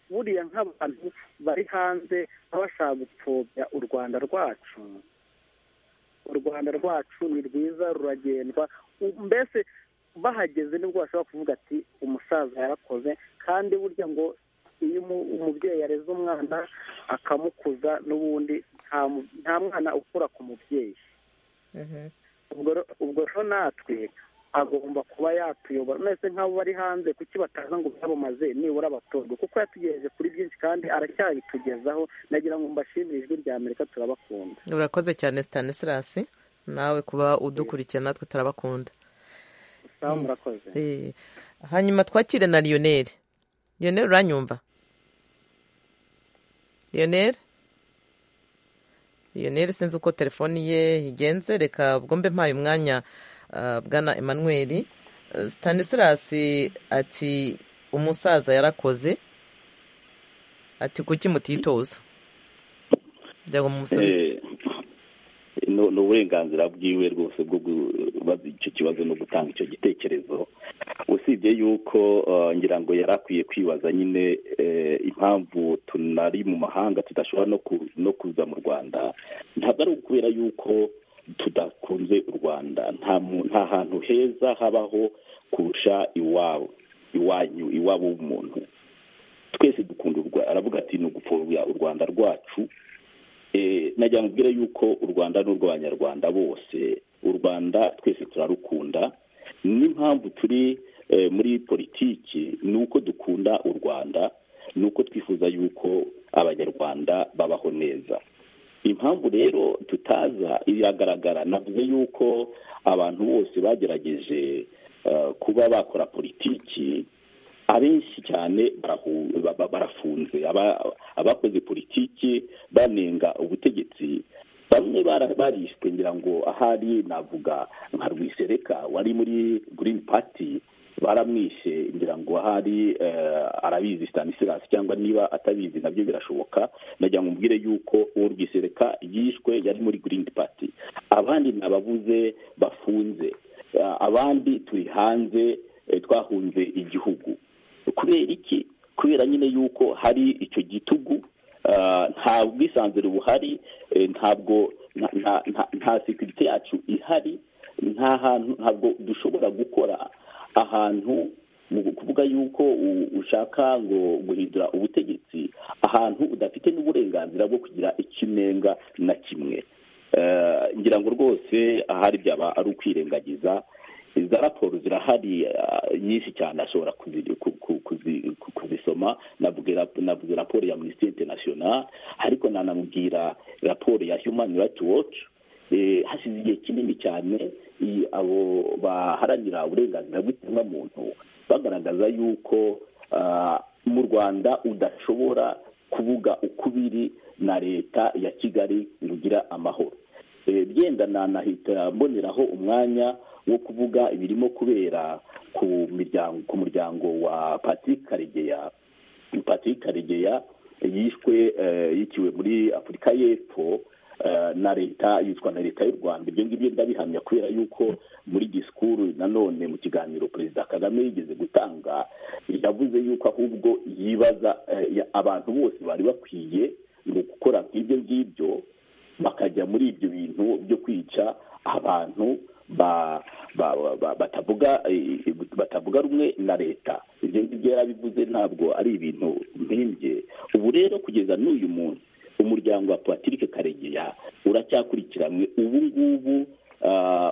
buriya nk'abantu bari hanze baba bashaka gupfobya u rwanda rwacu u rwanda rwacu ni rwiza ruragendwa mbese bahageze nibwo bashobora kuvuga ati umusaza yarakoze kandi burya ngo iyo umubyeyi yareze umwana akamukuza n'ubundi nta mwana ukura ku mubyeyi ubwo rero natwe agomba kuba yatuyobora mwese nk'abo bari hanze kuki bataza ngo byamamaze nibura abatorwe kuko yatugejeje kuri byinshi kandi aracyabitugezaho nagira ngo mbashimire ijwi rya amerika turabakunda urakoze cyane stanislas nawe kuba udukurikiye natwe turabakunda sawa murakoze hanyuma twakire na lionel lionel uranyumva lionel lionel sinzi uko telefoni ye igenze reka ubwo mbe mpaye umwanya bwana emmanuel stanislas ati umusaza yarakoze ati kuki mutitoza byagwa mu musubizo ni uburenganzira bwiwe rwose bwo kubaza icyo kibazo no gutanga icyo gitekerezo usibye yuko ngira ngo yari akwiye kwibaza nyine impamvu tunari mu mahanga tudashobora no kuza mu rwanda ntabwo ari ukubera yuko tudakunze u rwanda nta hantu heza habaho kurusha iwabo iwanyu iwabo w'umuntu twese dukunda aravuga ati ni ugupfobya u rwanda rwacu najya mubwira yuko u rwanda ni urw'abanyarwanda bose u rwanda twese turarukunda n'impamvu turi muri politiki ni uko dukunda u rwanda ni uko twifuza yuko abanyarwanda babaho neza impamvu rero tutaza iragaragara navuze yuko abantu bose bagerageje kuba bakora politiki abenshi cyane barafunze abakoze politiki banenga ubutegetsi bamwe barishwe ngira ngo ahari navuga nka rwisereka wari muri green party baramwishe ngira ngo ahari arabizi stanislas cyangwa niba atabizi nabyo birashoboka najya ngo mbwire yuko uwo rwisereka yishwe yari muri green party abandi nababuze bafunze abandi turi hanze twahunze igihugu kubera iki kubera nyine yuko hari icyo gitugu nta bwisanzure buhari ntabwo nta sekirite yacu ihari nta hantu ntabwo dushobora gukora ahantu mu kuvuga yuko ushaka ngo guhindura ubutegetsi ahantu udafite n'uburenganzira bwo kugira ikinenga na kimwe ngira ngo rwose ahari byaba ari ukwirengagiza iza raporo zirahari nyinshi cyane ashobora kuzisoma navuze raporo ya minisiteri interinasiyonari ariko nanamubwira raporo ya humani rayiti woci hasize igihe kinini cyane abo baharanira uburenganzira bw'ikiremwamuntu bagaragaza yuko mu rwanda udashobora kuvuga uko ubiri na leta ya kigali ngo ugire amahoro byenda nanahita mboneraho umwanya wo kuvuga ibirimo kubera ku miryango ku muryango wa patrick karegeya patrick karegeya yishwe yiciwe muri afurika y'epfo na leta yitwa na leta y'u rwanda ibyo ngibyo ndabihamya kubera yuko muri disikuru nanone mu kiganiro perezida kagame yigeze gutanga yavuze yuko ahubwo yibaza abantu bose bari bakwiye mu gukora nk'ibyo ngibyo bakajya muri ibyo bintu byo kwica abantu batavuga rumwe na leta ibyo ngibyo yarabivuze ntabwo ari ibintu mpimbye ubu rero kugeza n'uyu munsi umuryango wa patrick karegeya uracyakurikiranwe ubu ngubu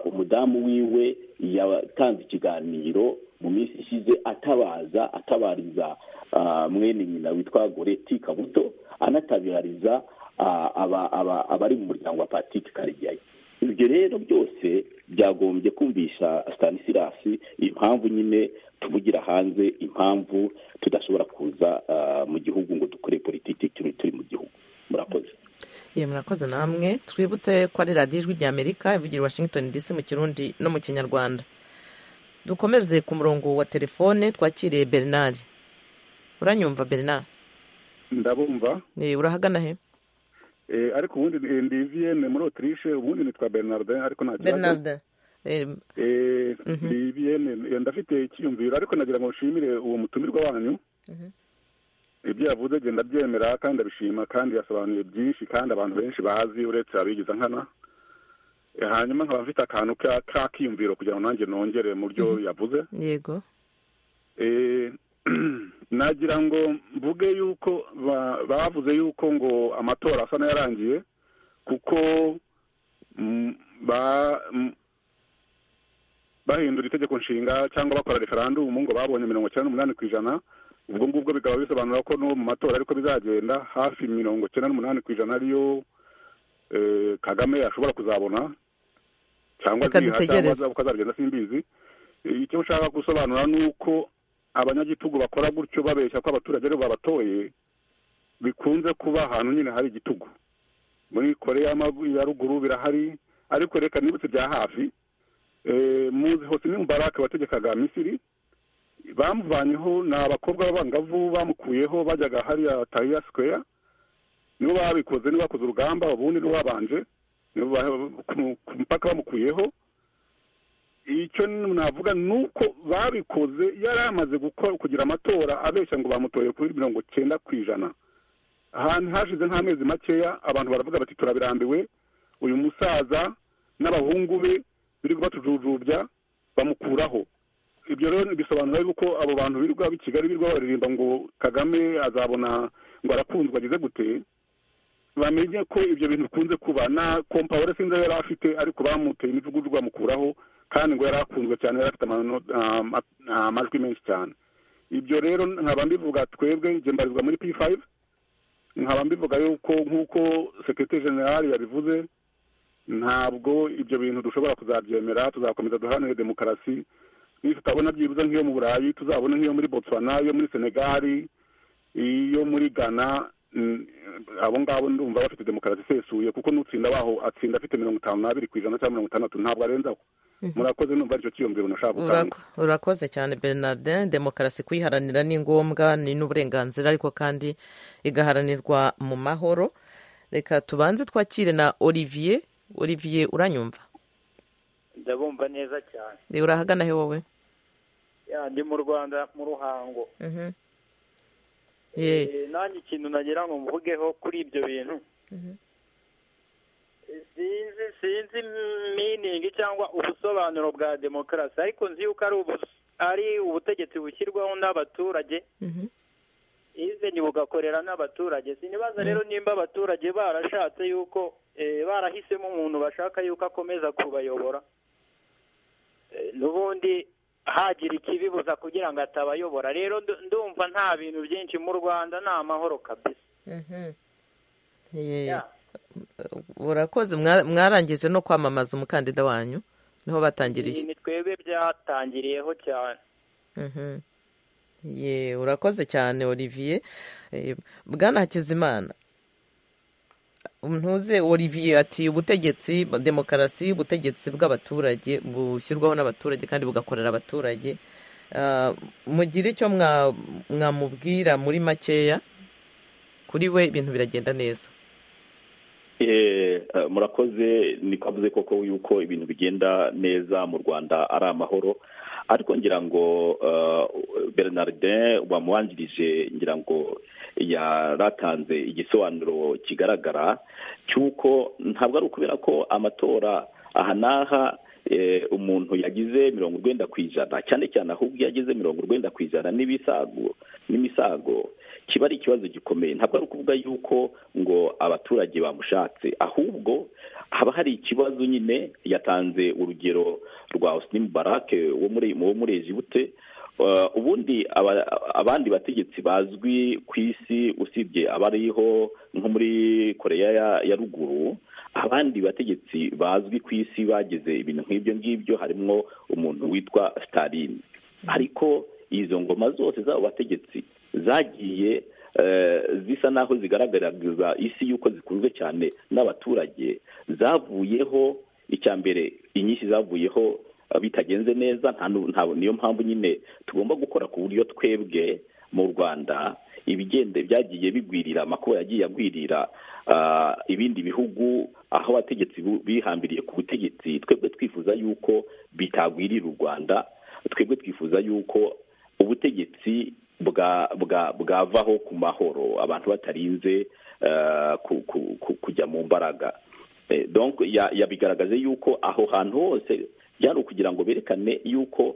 umudamu wiwe yatanze ikiganiro mu minsi ishize atabaza atabariza mwene nyina witwa goreti kabuto anatabariza abari mu muryango wa patrick karegeya ibyo rero byose byagombye kumvisha stanisilasi impamvu nyine tuvugira hanze impamvu tudashobora kuza mu gihugu ngo dukore politiki turi mu gihugu murakoze iyo murakoze namwe twibutse ko ari radiyo ijwi ry'amerika ivugira washington dc mu kirundi no mu kinyarwanda dukomeze ku murongo wa telefone twakiriye bernard uranyumva bernard ndabumva urahagana he ariko ubundi ndi viyene muri otirishe ubundi nitwa bernardin ariko nta kibazo ndi viyene ndafite icyiyumviro ariko nagira ngo nshimire uwo mutumirwa wanyu ibyo yavuze agenda abyemera kandi abishima kandi yasobanuye byinshi kandi abantu benshi bazi uretse abigiza nkana hanyuma nkaba mfite akantu k'akiyumviro kugira ngo nanjye nongere mu byo yavuze yego nagira ngo mvuge yuko bavuze yuko ngo amatora asa n'ayarangiye kuko bahindura itegeko nshinga cyangwa bakora referandumu ngo babonye mirongo icyenda n'umunani ku ijana ubwo ngubwo bikaba bisobanura ko no mu matora ariko bizagenda hafi mirongo icyenda n'umunani ku ijana ariyo kagame yashobora kuzabona cyangwa aziha uko azagenda simbizi icyo ushaka gusobanura ni uko abanyagitugu bakora gutyo babeshya ko abaturage aribo babatoye bikunze kuba ahantu nyine hari igitugu muri korea ya ruguru birahari ariko reka nibutse bya hafi muzi hose ni mubarake wategekaga misiri bamuvanyeho ni abakobwa b'abangavu bamukuyeho bajyaga hariya tariya sikweya nibo babikoze nibo bakoze urugamba ubundi nibo babanje ku mupaka bamukuyeho icyo navuga ni uko babikoze yari yamaze kugira amatora abeshya ngo bamutoye kuri mirongo icyenda ku ijana ahantu hashize nk'amezi makeya abantu baravuga bati turabirambiwe uyu musaza n'abahungu be biri kubatujujubya bamukuraho ibyo rero bisobanura yuko abo bantu birirwa b'i kigali birirwa baririmba ngo kagame azabona ngo arakunzwe ageze gute bamenye ko ibyo bintu bikunze kuba na kompawure sinzi yari afite ariko bamuteye imivugudu bamukuraho kandi ngo yari akunzwe cyane yari afite amajwi menshi cyane ibyo rero nkaba mbivuga twebwe njye mbarizwa muri p5 nkaba mbivuga yuko nk'uko sekirite generale yabivuze ntabwo ibyo bintu dushobora kuzabyemera tuzakomeza duharanire demokarasi tutabona byibuze nk'iyo mu burayi tuzabona nk'iyo muri botswana iyo muri senegali iyo muri ghana abo ngabo ndumva bafite demokarasi isesuye kuko n'utsinda baho atsinda afite mirongo itanu n'abiri ku ijana cyangwa mirongo itandatu ntabwo arenzaho murakoze numva aricyo cyiyumviro nashaka gutanga urakoze cyane bernardin demokarasi kuyiharanira ni ngombwa ni n'uburenganzira ariko kandi igaharanirwa mu mahoro reka tubanze twakire na olivier olivier uranyumva ndabumva neza cyane urahagana he wowe ndi mu rwanda mu ruhango nanjye ikintu nagira ngo mvugeho kuri ibyo bintu sinzi sinzi miningi cyangwa ubusobanuro bwa demokarasi ariko nzi yuko ari ubutegetsi bushyirwaho n'abaturage izeni bugakorera n'abaturage sinibaza rero nimba abaturage barashatse yuko barahisemo umuntu bashaka yuko akomeza kubayobora n'ubundi hagira ikibibuza kugira ngo atabayobora rero ndumva nta bintu byinshi mu rwanda ni amahoro kabisa urakoze mwarangije no kwamamaza umukandida wanyu niho batangiriye ni twebwe byatangiriyeho cyane urakoze cyane olivier bwana hakizimana ntuze Olivier ati ubutegetsi demokarasi ubutegetsi bw'abaturage bushyirwaho n'abaturage kandi bugakorera abaturage mugire icyo mwamubwira muri makeya kuri we ibintu biragenda neza murakoze ni kwavuze koko yuko ibintu bigenda neza mu rwanda ari amahoro ariko ngira ngo bernardin wamubanjirije ngira ngo yaratanze igisobanuro kigaragara cy'uko ntabwo ari ukubera ko amatora aha n'aha umuntu yagize mirongo urwenda ku ijana cyane cyane ahubwo iyo ageze mirongo urwenda ku ijana n'ibisago n'imisago kiba ari ikibazo gikomeye ntabwo ari ukuvuga yuko ngo abaturage bamushatse ahubwo haba hari ikibazo nyine yatanze urugero rwa osinimu barake wo muri ejibute ubundi abandi bategetsi bazwi ku isi usibye abariho nko muri koreya ya ruguru abandi bategetsi bazwi ku isi bageze ibintu nk'ibyo ngibyo harimo umuntu witwa sitarini ariko izo ngoma zose z'abo bategetsi zagiye zisa n'aho zigaragariza isi y'uko zikunzwe cyane n'abaturage zavuyeho icya mbere inyinshi zavuyeho bitagenze neza niyo mpamvu nyine tugomba gukora ku buryo twebwe mu rwanda ibigenda byagiye bigwirira amakuba yagiye agwirira ibindi bihugu aho abategetsi bihambiriye ku butegetsi twebwe twifuza yuko bitagwirira u rwanda twebwe twifuza yuko ubutegetsi bwavaho ku mahoro abantu batarinze kujya mu mbaraga yabigaragaje yuko aho hantu hose byari ukugira ngo berekane yuko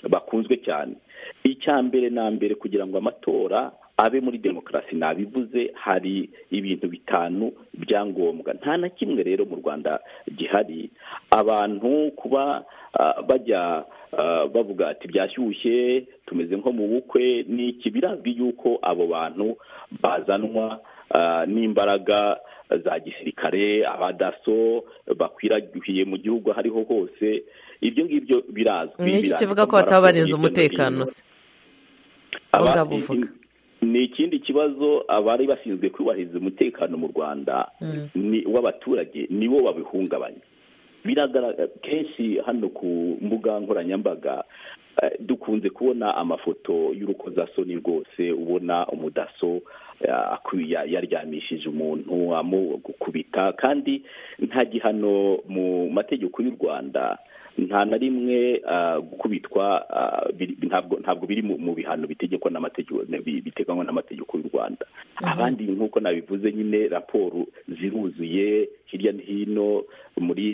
bakunzwe cyane icya mbere na mbere kugira ngo amatora abe muri demokarasi nabivuze hari ibintu bitanu byangombwa nta na kimwe rero mu rwanda gihari abantu kuba bajya bavuga ati byashyushye tumeze nko mu bukwe n'iki birazwi yuko abo bantu bazanwa n'imbaraga za gisirikare abadaso bakwiragiye mu gihugu aho ariho hose ibyo ngibyo birazwi ni iki kivuga ko bataba barinze umutekano se aho ngaho uvuga ni ikindi kibazo abari bashinzwe kubahiriza umutekano mu rwanda w'abaturage nibo babihungabanya biragaragara kenshi hano ku mbuga nkoranyambaga dukunze kubona amafoto y'urukozasoni rwose ubona umudaso yaryamishije umuntu amukubita kandi nta gihano mu mategeko y'u rwanda nta na rimwe gukubitwa ntabwo biri mu bihano bitegekwa n'amategeko biteganywa n'amategeko y'u rwanda abandi nk'uko nabivuze nyine raporo ziruzuye hirya no hino muri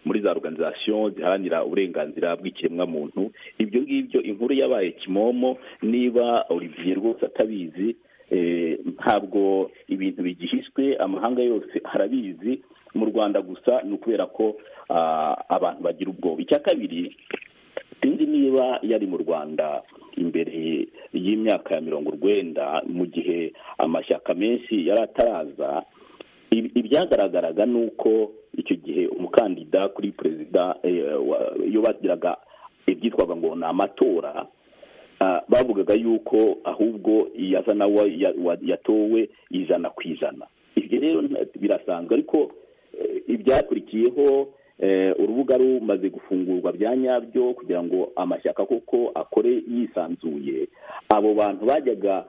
muri za organizasiyo ziharanira uburenganzira bw'ikiremwamuntu ibyo ngibyo inkuru yabaye kimomo niba olivier rwose atabizi ntabwo ibintu bigihishwe amahanga yose arabizi mu rwanda gusa ni ukubera ko abantu bagira ubwoba icya kabiri sinzi niba yari mu rwanda imbere y'imyaka ya mirongo urwenda mu gihe amashyaka menshi yari ataraza ibyagaragaraga ni uko icyo gihe umukandida kuri perezida iyo bagiraga ibyitwaga ngo ni amatora bavugaga yuko ahubwo iyasa nawe yatowe ijana ku ijana ibyo rero birasanzwe ariko ibyakurikiyeho urubuga rumaze gufungurwa bya nyabyo kugira ngo amashyaka koko akore yisanzuye abo bantu bajyaga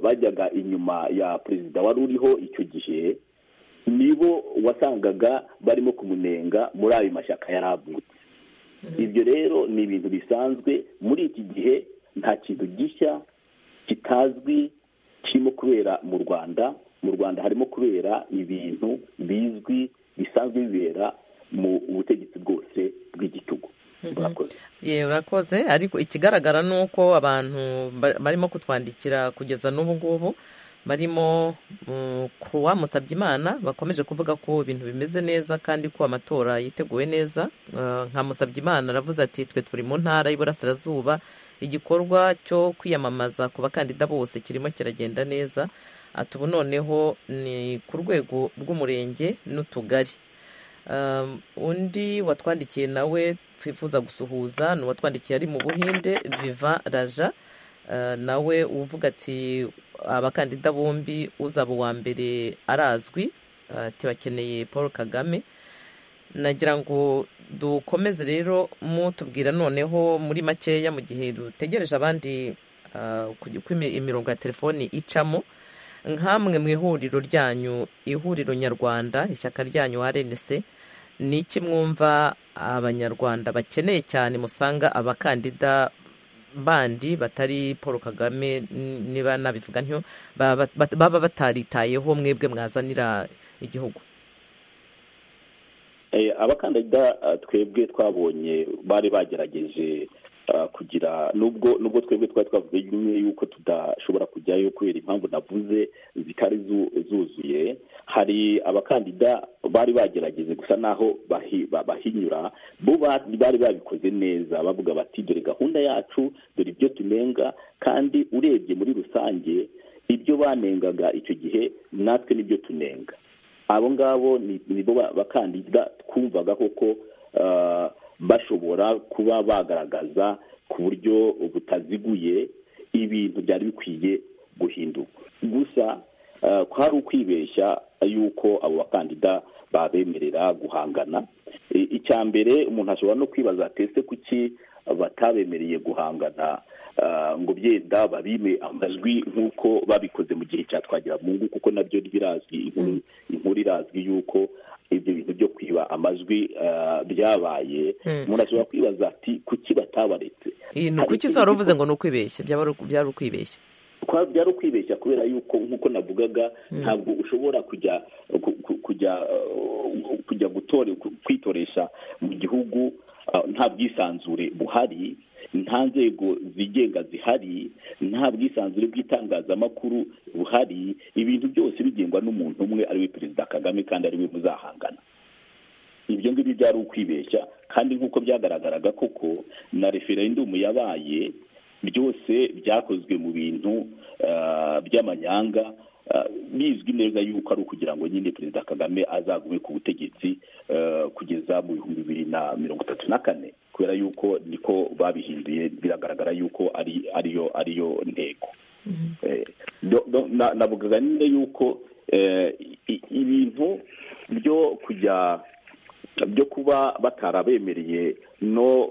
bajyaga inyuma ya perezida wari uriho icyo gihe nibo wasangaga barimo kumunenga muri ayo mashyaka yaravutse ibyo rero ni ibintu bisanzwe muri iki gihe nta kintu gishya kitazwi kirimo kubera mu rwanda mu rwanda harimo kubera ibintu bizwi bisanzwe bibera mu butegetsi bwose bw'igitugu yewe urakoze ariko ikigaragara ni uko abantu barimo kutwandikira kugeza n'ubu ngubu barimo kuwa Musabyimana bakomeje kuvuga ko ibintu bimeze neza kandi ko amatora yiteguwe neza nka Musabyimana aravuze ati twe turi mu ntara y'iburasirazuba igikorwa cyo kwiyamamaza ku bakandida bose kirimo kiragenda neza ati ubu noneho ni ku rwego rw'umurenge n'utugari undi watwandikiye nawe twifuza gusuhuza ni uwatwandikiye ari mu buhinde viva raja nawe uvuga ati abakandida bombi uzaba uwa mbere arazwi bakeneye paul kagame nagira ngo dukomeze rero mutubwira noneho muri makeya mu gihe dutegereje abandi uko imirongo ya telefoni icamo nk'amwe mu ihuriro ryanyu ihuriro nyarwanda ishyaka ryanyu rnc ni iki mwumva abanyarwanda bakeneye cyane musanga abakandida bandi batari paul kagame niba nabivuga ntyo baba bataritayeho mwebwe mwazanira igihugu abakandida twebwe twabonye bari bagerageje kugira nubwo nubwo twebwe twari twavuze yuko tudashobora kujyayo kubera impamvu navuze zitari zuzuye hari abakandida bari bagerageze gusa naho bahinyura bo bari babikoze neza bavuga bati dore gahunda yacu dore ibyo tunenga kandi urebye muri rusange ibyo banengaga icyo gihe natwe nibyo tunenga abo ngabo ni bo bakandida twumvaga koko bashobora kuba bagaragaza ku buryo butaziguye ibintu byari bikwiye guhinduka gusa hari ukwibeshya yuko abo bakandida babemerera guhangana icya mbere umuntu ashobora no kwibaza atese kuki batabemereye guhangana ngo byenda babime amajwi nk'uko babikoze mu gihe cya twagiramungu kuko nabyo birazwi inkuru irazwi yuko ibyo bintu byo kwiba amajwi byabaye umuntu ashobora kwibaza ati kuki batabaretse kuki zaba uvuze ngo ni ukwibeshya byaba ukwibeshya byari ukwibeshya kubera yuko nk'uko navugaga ntabwo ushobora kujya kujya kujya kwitoresha mu gihugu nta bwisanzure buhari nta nzego zigenga zihari nta bwisanzure bw'itangazamakuru buhari ibintu byose bigengwa n'umuntu umwe ariwe perezida kagame kandi ariwe muzahangana ibyo ngibyo byari ukwibeshya kandi nk'uko byagaragaraga koko na referendumu yabaye byose byakozwe mu bintu by'amanyanga bizwi neza yuko ari ukugira ngo nyine perezida kagame azagume ku butegetsi kugeza mu bihumbi bibiri na mirongo itatu na kane kubera yuko niko babihinduye biragaragara yuko ari ariyo ariyo ntego navugaga nyine yuko ibintu byo kujya byo kuba batarabemereye no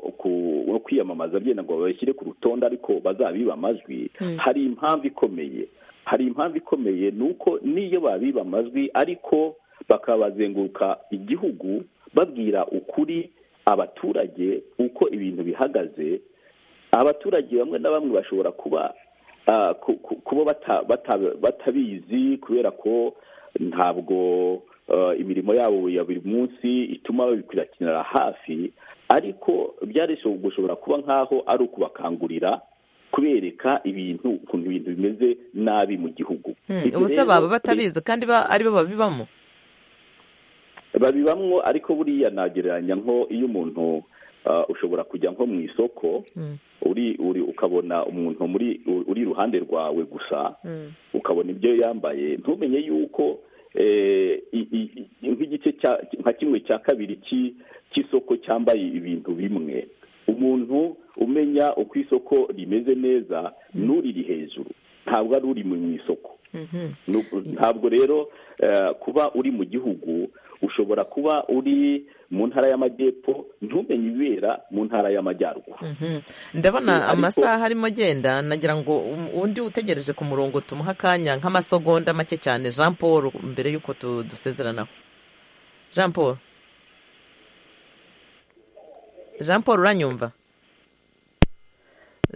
kwiyamamaza byenda ngo babashyire ku rutonde ariko bazabiba amajwi hari impamvu ikomeye hari impamvu ikomeye ni uko n'iyo babiba amajwi ariko bakabazenguruka igihugu babwira ukuri abaturage uko ibintu bihagaze abaturage bamwe na bamwe bashobora kuba kuba batabizi kubera ko ntabwo imirimo yabo ya buri munsi ituma babikurikiranira hafi ariko byari gushobora kuba nk'aho ari ukubakangurira kubereka ibintu ukuntu ibintu bimeze nabi mu gihugu ubusa baba batabizi kandi ari bo babibamo babibamo ariko buriya nagereranya nko iyo umuntu ushobora kujya nko mu isoko uri ukabona umuntu muri uri iruhande rwawe gusa ukabona ibyo yambaye ntumenye yuko nk'igice nka kimwe cya kabiri cy'isoko cyambaye ibintu bimwe umuntu umenya uko isoko rimeze neza n'uriri hejuru ntabwo ari uri mu isoko ntabwo rero kuba uri mu gihugu ushobora kuba uri mu ntara y'amajyepfo ntumenye ibibera mu ntara y'amajyaruguru ndabona amasaha arimo agenda nagira ngo undi utegereje ku murongo tumuha akanya nk'amasegonda make cyane jean paul mbere y'uko dusezeranaho jean paul jean paul uranyumva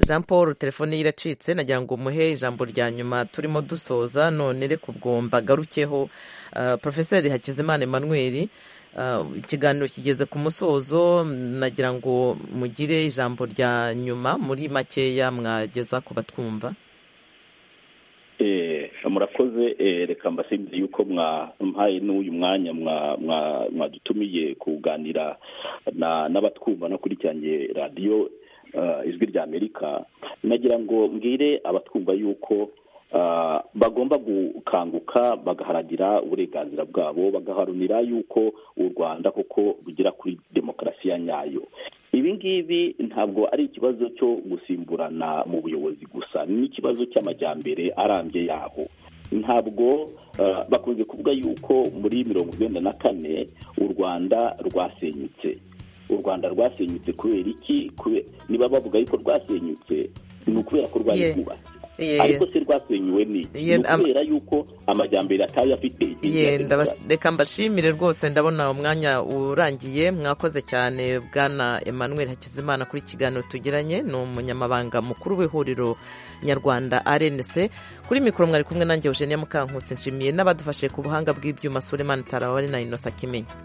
jean paul telefone ye iracitse nagira ngo umuhe ijambo rya nyuma turimo dusoza none reka ubwo mbagarukeho porofeseri hakizimana emmanuel ikiganiro kigeze ku musozo nagira ngo mugire ijambo rya nyuma muri makeya mwageza ku batwumva murakoze reka mbasimbize yuko mwampaye n'uyu mwanya mwadutumiye kuganira n'abatwumva no kuricyanye radiyo ijwi rya amerika nagira ngo mbwire abatwumva yuko bagomba gukanguka bagaharanira uburenganzira bwabo bagaharanira yuko u rwanda koko rugera kuri demokarasi ya nyayo ibi ngibi ntabwo ari ikibazo cyo gusimburana mu buyobozi gusa ni ikibazo cy'amajyambere arambye yaho ntabwo bakunze kuvuga yuko muri mirongo icyenda na kane u rwanda rwasenyutse u rwanda rwasenyutse kubera iki niba bavuga yuko rwasenyutse ni ukubera ko rwari rwubatse ariko se rwasenyuwe ni ukubera yuko amajyambere atari afite reka mbashimire rwose ndabona umwanya urangiye mwakoze cyane bwana Emmanuel hakizimana kuri kiganiro tugiranye ni umunyamabanga mukuru w'ihuriro nyarwanda rnc kuri mikoro mwari kumwe nanjye eugenia mukankusi nshimiye n'abadufashe ku buhanga bw'ibyuma sulemani tarawari na inosa kimenya